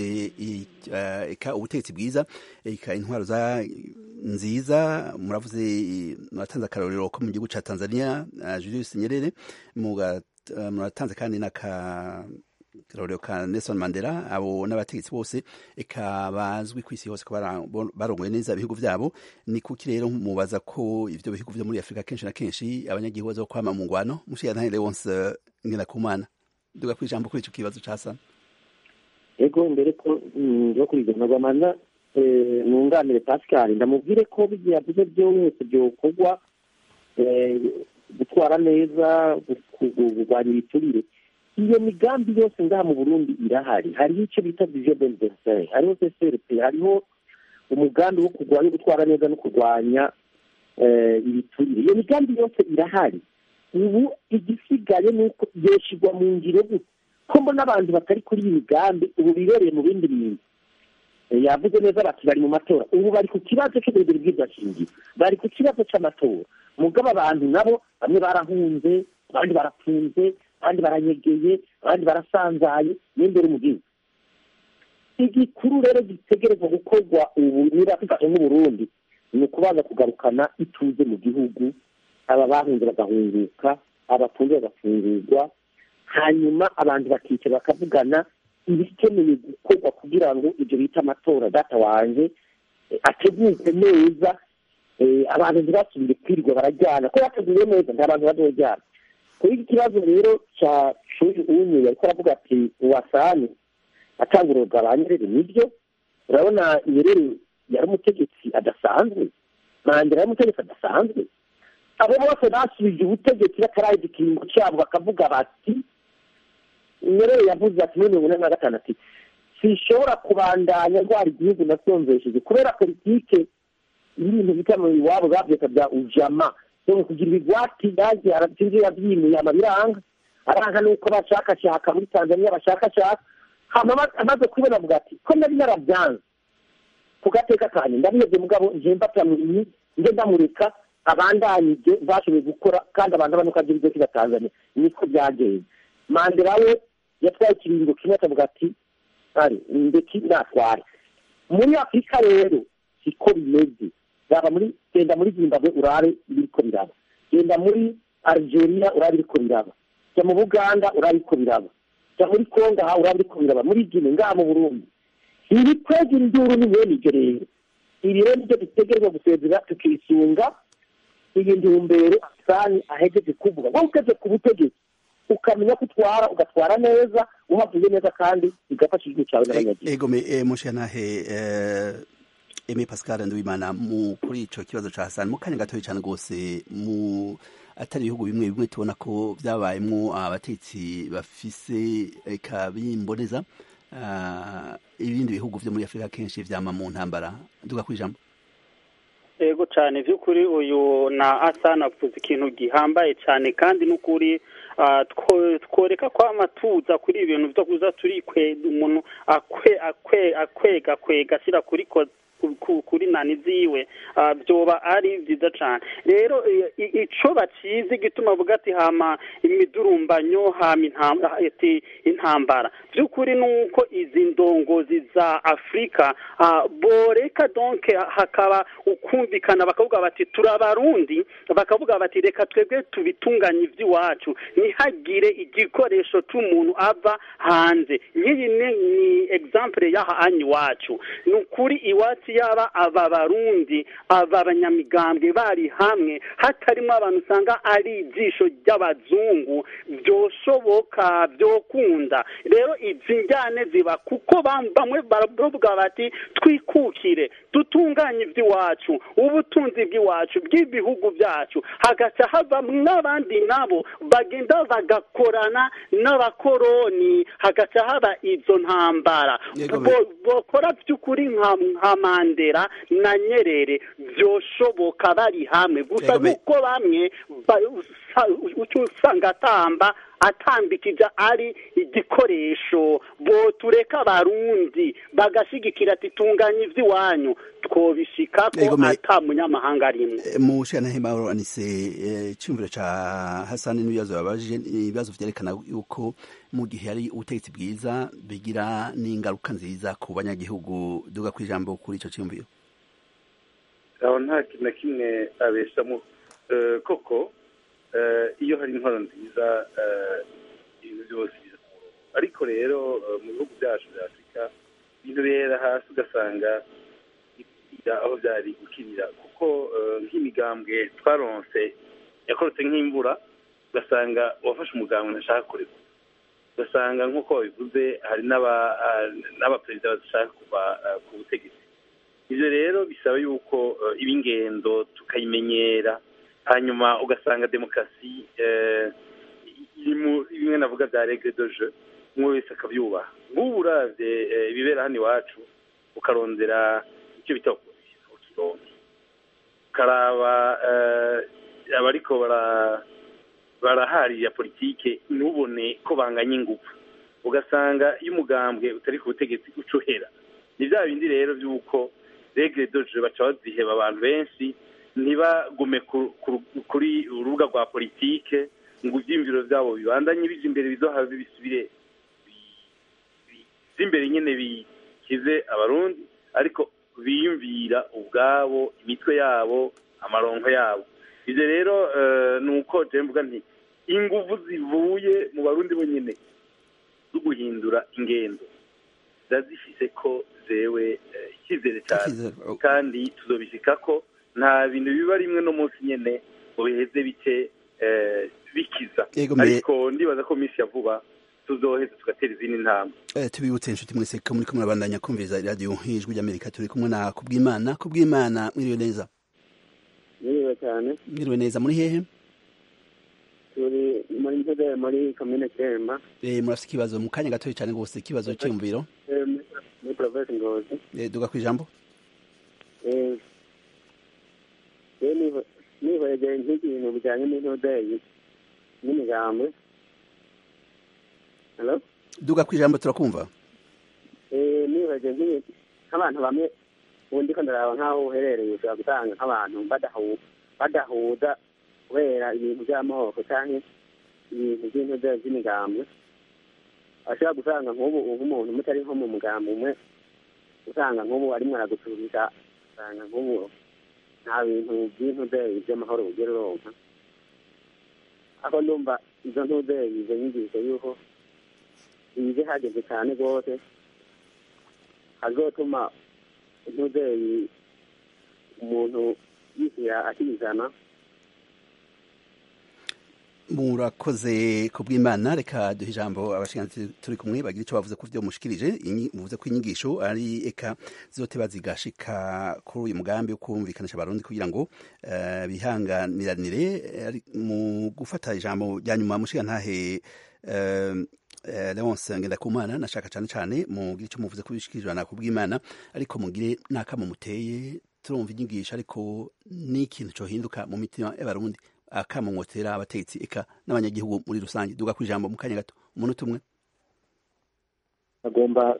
eka ubutegetsi bwiza eka intwaro za nziza muravuze muratanze akarorero ko mu gihugu cya tanzania julius nyerere muratanze kandi n'akarorero ka nelson mandela abo n'abategetsi bose eka bazwi ku isi hose ko barongoye neza ibihugu byabo ni kuki rero mubaza ko ibyo bihugu byo muri afurika kenshi na kenshi abanyagihugu baza kwama mu ngwano mushiya ntahire wonse ngena kumana duga ku ijambo kuri icyo kibazo ca sana ego mbere ko nzo kuri ibyo nkagwamana nunganire pascal ndamubwire ko bigiye yavuze byose byokorwa gutwara neza kurwanya ibiturire iyo migambi yose ngaha mu burundi irahari hariho icyo bita vision d'anniversaire hariho cprp hariho umugambi wo kurwanya gutwara neza no kurwanya ibiturire iyo migambi yose irahari ubu igisigaye ni uko yeshyirwa mu ngiro gute ko mbona abantu batari kuri iyi migambi ubu bibereye mu bindi bintu yavuze neza bati bari mu matora ubu bari ku kibazo cy'uburebure bw'ibidashingiro bari ku kibazo cy'amatora mugabo abantu nabo bamwe barahunze abandi barapfunze abandi baranyegeye abandi barasanzaye n'imbere mu gihugu igikuru rero gitegerezwa gukorwa ubu niba dufashe nk'uburundi ni ukubanza kugarukana ituze mu gihugu aba bahunze bagahunguka abafunze bagafungurwa hanyuma abantu bakicara bakavugana ibikeneye gukorwa kugira ngo ibyo bita amatora data wanjye ategurwe neza abantu ntibasubire kwirirwa barajyana ko yateguye neza nta bantu bazojyana kuri iki kibazo rero cya shuri umwe ariko aravuga ati uwasani atanga urugaba nyerere nibyo urabona nyerere yari umutegetsi adasanzwe mandela yari umutegetsi adasanzwe abo bose basubije ubutegetsi batarahize ikiringo cyabo bakavuga bati nyerere yavuze ati muri mirongo ine na gatanu ati sishobora kubandanya ndwara igihugu nasonzesheje kubera politike y'ibintu bita mu iwabo babyeka bya ujama yo kugira ibigwati yaje aratinze yabyimuye amabiranga aranga nuko bashakashaka muri tanzania bashakashaka hama amaze kubona avuga ati ko nari narabyanze ku gateka kanye ndabiyebye mugabo nje mbatamwiyi nje ndamureka abandanyije bashoboye gukora kandi abantu banuka agira ibyo kiba tanzania niko byagenze mandela we yatwaye ikiringo kimwe akavuga ati ari ndeki natware muri afurika rero siko bimeze yaba muri genda muri zimbabwe urabe ibiriko biraba genda muri algeria uraba iriko biraba jya mu buganda uraba iriko biraba jya muri kongo aha uraba iriko biraba muri gine ngaha mu burundi iri kwega induru ni mwene ibyo rero ibi rero nibyo dutegerezwa gusezera tukisunga iyi ntumbero asani ahejeje kuvuga wowe ugeze ku butegetsi ukamenya ko utwara ugatwara neza uhavuye neza kandi bigafasha igihugu cyawe n'abanyagihugu ego me eh, mushanahe eh, Aimé Pascal Nduwimana mu kuri ico kibazo ca Hassan mu kanya gatoya cyane gose mu atari ibihugu bimwe bimwe tubona ko byabayemwo abatetsi bafise eka bimboneza uh, ibindi bihugu vyo muri Afrika kenshi vyama mu ntambara nduga kwijambo ego cyane by'ukuri uyu na asana avuze ikintu gihambaye cyane kandi n'ukuri ah, two- tworeka kwama tuza kuri ibintu byo kuza turi kwe umuntu akwe akwe akwega kwega ashyira kuri ko ku- ku- kuri nani ziwe ah, byoba ari byiza cyane rero i- i- ico bacize gituma avuga ati hama imidurumbanyo hama intambara ati intambara by'ukuri nuko izi ndongozi za afurika ah, boreka donc hakaba ukumvikana bakavuga bati turabarundi bakavuga bati reka twebwe tubitunganye iby'iwacu ntihagire igikoresho cy'umuntu ava hanze nk'iyi ni ni example y'aha anyi iwacu ni ukuri iwacu yaba aba barundi aba banyamigambwe bari hamwe hatarimo abantu usanga ari ijisho ry'abazungu byoshoboka byokunda rero izi njyane ziba kuko bam- bamwe baravuga bati twikukire dutunganye iby'iwacu ubutunzi bw'iwacu bw'ibihugu byacu hagaca havamo n'abandi nabo bagenda bagakorana n'abakoroni hagaca haba izo ntambara Yego, Bo- bokora by'ukuri nka nka mandela na nyerere byoshoboka bari hamwe gusa Yego, me- nuko bamwe ba- usa- uca usanga atamba atambikija ari igikoresho botureka abarundi bagashigikira ati tunganya ivy'iwanyu twobishikako Yego, me- ata munyamahanga arimwo Eh, mushanahe Mauro anise eh, cyumviro ca Hassan n'ibibazo babajije ibibazo vyerekana yuko mu gihe hari ubutegetsi bwiza bigira n'ingaruka nziza ku banyagihugu duga kwijambo kuri ico cyumviro aho nta kintu na kimwe abeshamo Eh, koko eh, iyo hari intwaro nziza eh, ibintu byose biza ku murongo ariko rero eh, mu bihugu byacu bya afurika ibintu bihera hasi ugasanga bikira aho byari gukirira kuko eh, nk'imigambwe twaronse yakorotse nk'imvura ugasanga uwafashe umugambwe ntashaka kureka ugasanga nk'uko babivuze hari n'aba- ah, n'abaperezida badashaka kuva ah, ku butegetsi ibyo rero bisaba yuko eh, iba ingendo tukayimenyera hanyuma ugasanga demokarasi eh, iri mu bimwe navuga bya regre de jeu umwe wese akabyubaha nk'ubu uravye eh, ibibera hano iwacu ukarondera icyo bita opposition ukironka ukaraba eh, abariko bara baraharira politike ntubone ko banganya ingufu ugasanga iyo umugambwe utari ku butegetsi uca uhera ni bya bindi rero by'uko regre doje baca baziheba abantu benshi ntibagume ku- ku- kuri urubuga rwa politike ngo ibyiyumviro byabo bibandanye bija imbere bizohave bisubire imbere nyine bikize abarundi ariko biyumvira ubwabo imitwe yabo amaronko yabo ibyo rero eh, ni uko je mvuga nti inguvu zivuye mu barundi bonyine zo guhindura ingendo zazifise ko zewe eh, icyizere cyane Icyizere, kandi tuzobishika ko nta bintu biba rimwe no munsi nyene ngo biheze bike eh, bikiza Yego, me- ariko ndibaza ko minsi ya vuba tuzoheza tugatera izindi ntambwe Eh, tubibutse inshuti mwese ko muriko murabandanya kumviriza iradiyo ijwi ry'amerika turi kumwe na kubwimana kubwimana mwiriwe neza Niriwe cyane mwiriwe neza muri hehe turi muri ntebe muri komine Kiremba eh, murafite ikibazo mu kanya gatoya cyane rwose ikibazo cyiyumviro eh, muri- muri provinsi Ngozi eh, duga kwijambo Eh, rero niho- nihwegeye nk'ikintu bijyanye n'intudeyi n'imigambi Hello? duga kwijambo turakumva Eh, nihwegeye nk'ibintu nk'abantu bamwe ubu ndiko ndaraba nk'aho uherereye ushobora gusanga nk'abantu badahu- badahuza kubera ibintu by'amoko cyangwa ibintu by'intudeyi by'imigambi ashobora gusanga nk'ubu ubu umuntu mutari nko mu mugambi umwe usanga nk'ubu arimo aragucuruza usanga nk'ubu nta bintu by'intudeyi by'amahoro ugera uronka aho ndumva izo ntuzeye izo nyigisho y'uko ize hageze cyane rwose hazotuma ntuzeye umuntu yishyira akizana murakoze ku bw'imana reka duhe ijambo abashinganzi turi kumwe bagira icyo bavuze ku byo mushikirije muvuze ko inyigisho ari eka zote bazigashika kuri uyu mugambi wo kumvikanisha abarundi kugira ngo uh, bihanganiranire mu gufata ijambo rya nyuma mushigantahe uh, uh, Leonce Ngendakumana nashaka cyane cyane mugire icyo muvuze ko bishikirijwe na ku bw'imana ariko mugire n'akamo muteye turumva inyigisho ariko n'ikintu cyohinduka mu mitima y'abarundi akamumotera abatetsi eka n'abanyagihugu muri rusange duga ku ijambo mu kanya gato umunota umwe agomba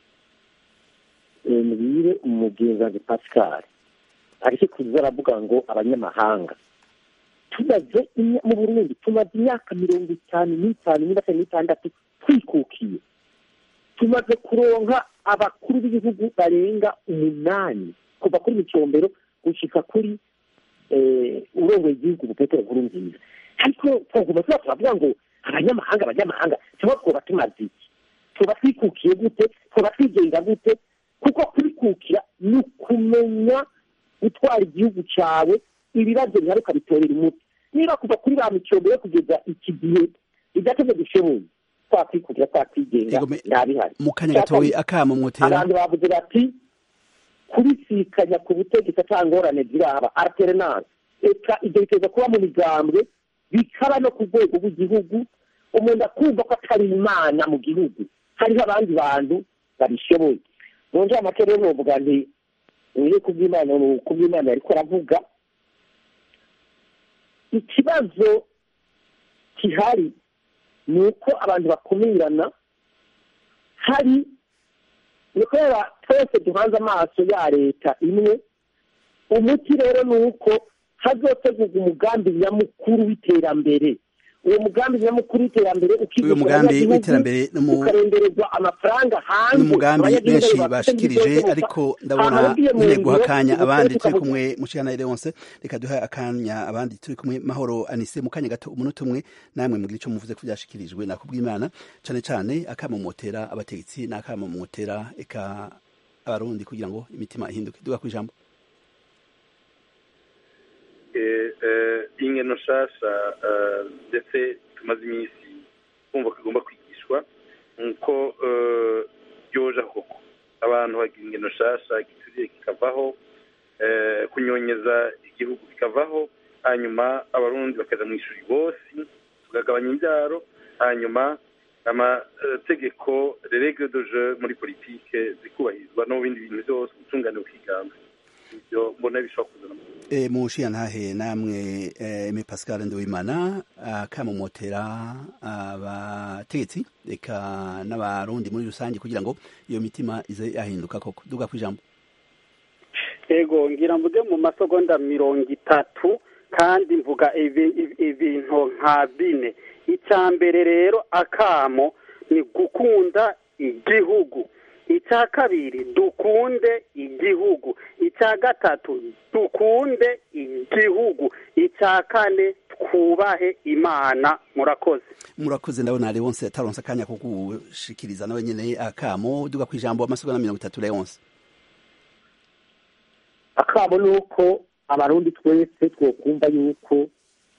mbwire umugenzi pascal ariko kuza aravuga ngo abanyamahanga tumaze mu burundi tumaze imyaka mirongo itanu n'itanu n'itanu n'itandatu twikukiye tumaze kuronka abakuru b'ibihugu barenga umunani kuva kuri micombero gushyika kuri urongoye igihugu petero nkuru nziza ariko twaguma tuba turavuga ngo abanyamahanga abanyamahanga tuba twaba tumaze iki tuba twikukiye gute tuba twigenga gute kuko kwikukira ni ukumenya gutwara igihugu cyawe ibibazo bihari ukabitorera umuti niba kuva kuri ba micombero kugeza iki gihe bidateze dushoboye twakwikukira twakwigenga ntabihari mu kanya gatoya akamo mwotera abantu bavuze bati kubisikanya ku butegetsi ata ngorane ziraba alternance eka ibyo biteza kuba mu migambwe bikaba no ku rwego rw'igihugu umuntu akumva ko atari imana mu gihugu hariho abandi bantu babishoboye mu njyamake rero novuga nti niyo kubw'imana kubw'imana ariko aravuga ikibazo gihari ni uko abantu bakumirana hari ni kubera twese duhanze amaso ya leta imwe umuti rero ni uko hazotegurwa umugambi nyamukuru w'iterambere uwo mugambi nyamukuru w'iterambere uyu mugambi w'iterambere ukarengerezwa amafaranga hanze umugambi benshi bashikirije ariko ndabona nyine guha akanya abandi turi kumwe mushikana Leonce reka duha akanya abandi turi kumwe mahoro anise mu kanya gato umunota umwe namwe mugira icyo muvuze ko byashikirijwe nakubw'imana cyane cyane akamomotera abategetsi n'akamomotera eka abarundi kugira ngo imitima ihinduke duga ku ijambo ingeno nshasha ndetse tumaze iminsi kumva ko igomba kwigishwa nk'uko byoja koko abantu bagira ingeno nshasha igituriye kikavaho kunyonyeza igihugu bikavaho hanyuma abarundi bakaza mu ishuri bose tugagabanya imbyaro hanyuma amategeko regre de jeu muri politike zikubahirizwa no mu bindi bintu byose ubutungane bukiganza ibyo mbona bishobora kuzana e, mushiya ntahe namwe eme pascal nduwimana akamomotera abategetsi reka n'abarundi muri rusange kugira ngo iyo mitima ize yahinduka koko duga ku ijambo ego ngira mvuge mu masegonda mirongo itatu kandi mvuga ibintu nka bine icya mbere rero akamo ni gukunda igihugu icya kabiri dukunde igihugu icya gatatu dukunde igihugu icya kane twubahe imana murakoze murakoze ndabona leonce ataronse akanya ko gushikiriza nawe nyine akamo duga ku ijambo amasegonda mirongo itatu leonce akamo ni uko abarundi twese twokumva yuko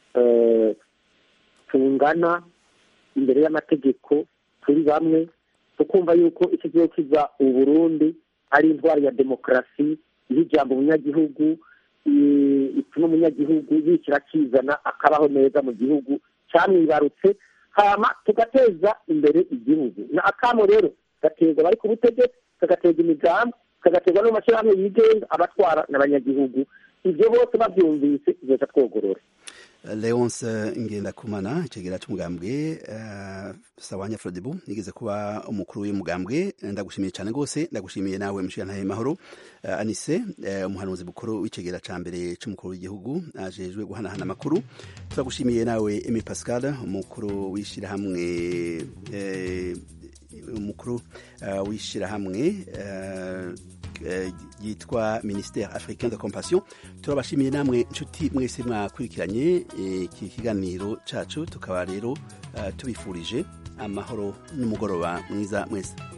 tungana imbere y'amategeko turi bamwe tukumva yuko icyo gihe kiza uburundi ari intwari ya demokarasi iha ijambo umunyagihugu ituma umunyagihugu yishyira akizana akabaho neza mu gihugu cyamwibarutse hama tugateza imbere igihugu na akamo rero gaterwa abari ku butegetsi kagateza imigambi kagaterwa n'amashyirahamwe yigenga abatwara n'abanyagihugu ibyo bose babyumvise tugahita twogorora leonce ngendakumana icegera cy'umugambwe uh, sawanya frodebu nigeze kuba umukuru w'umugambwe ndagushimiye cyane rwose ndagushimiye nawe mushiyantahe mahoro uh, anise uh, umuhanuzi mukuru w'icegera ca mbere c'umukuru w'igihugu ajejwe guhanahana amakuru turagushimiye nawe emi pascal umukuru w'ishirahamwe umukuru w'ishirahamwe ryitwa ministère africain de compassion turabashimiye namwe nshuti mwese mwakurikiranye iki kiganiro cacu tukaba rero tubifurije amahoro n'umugoroba mwiza mwese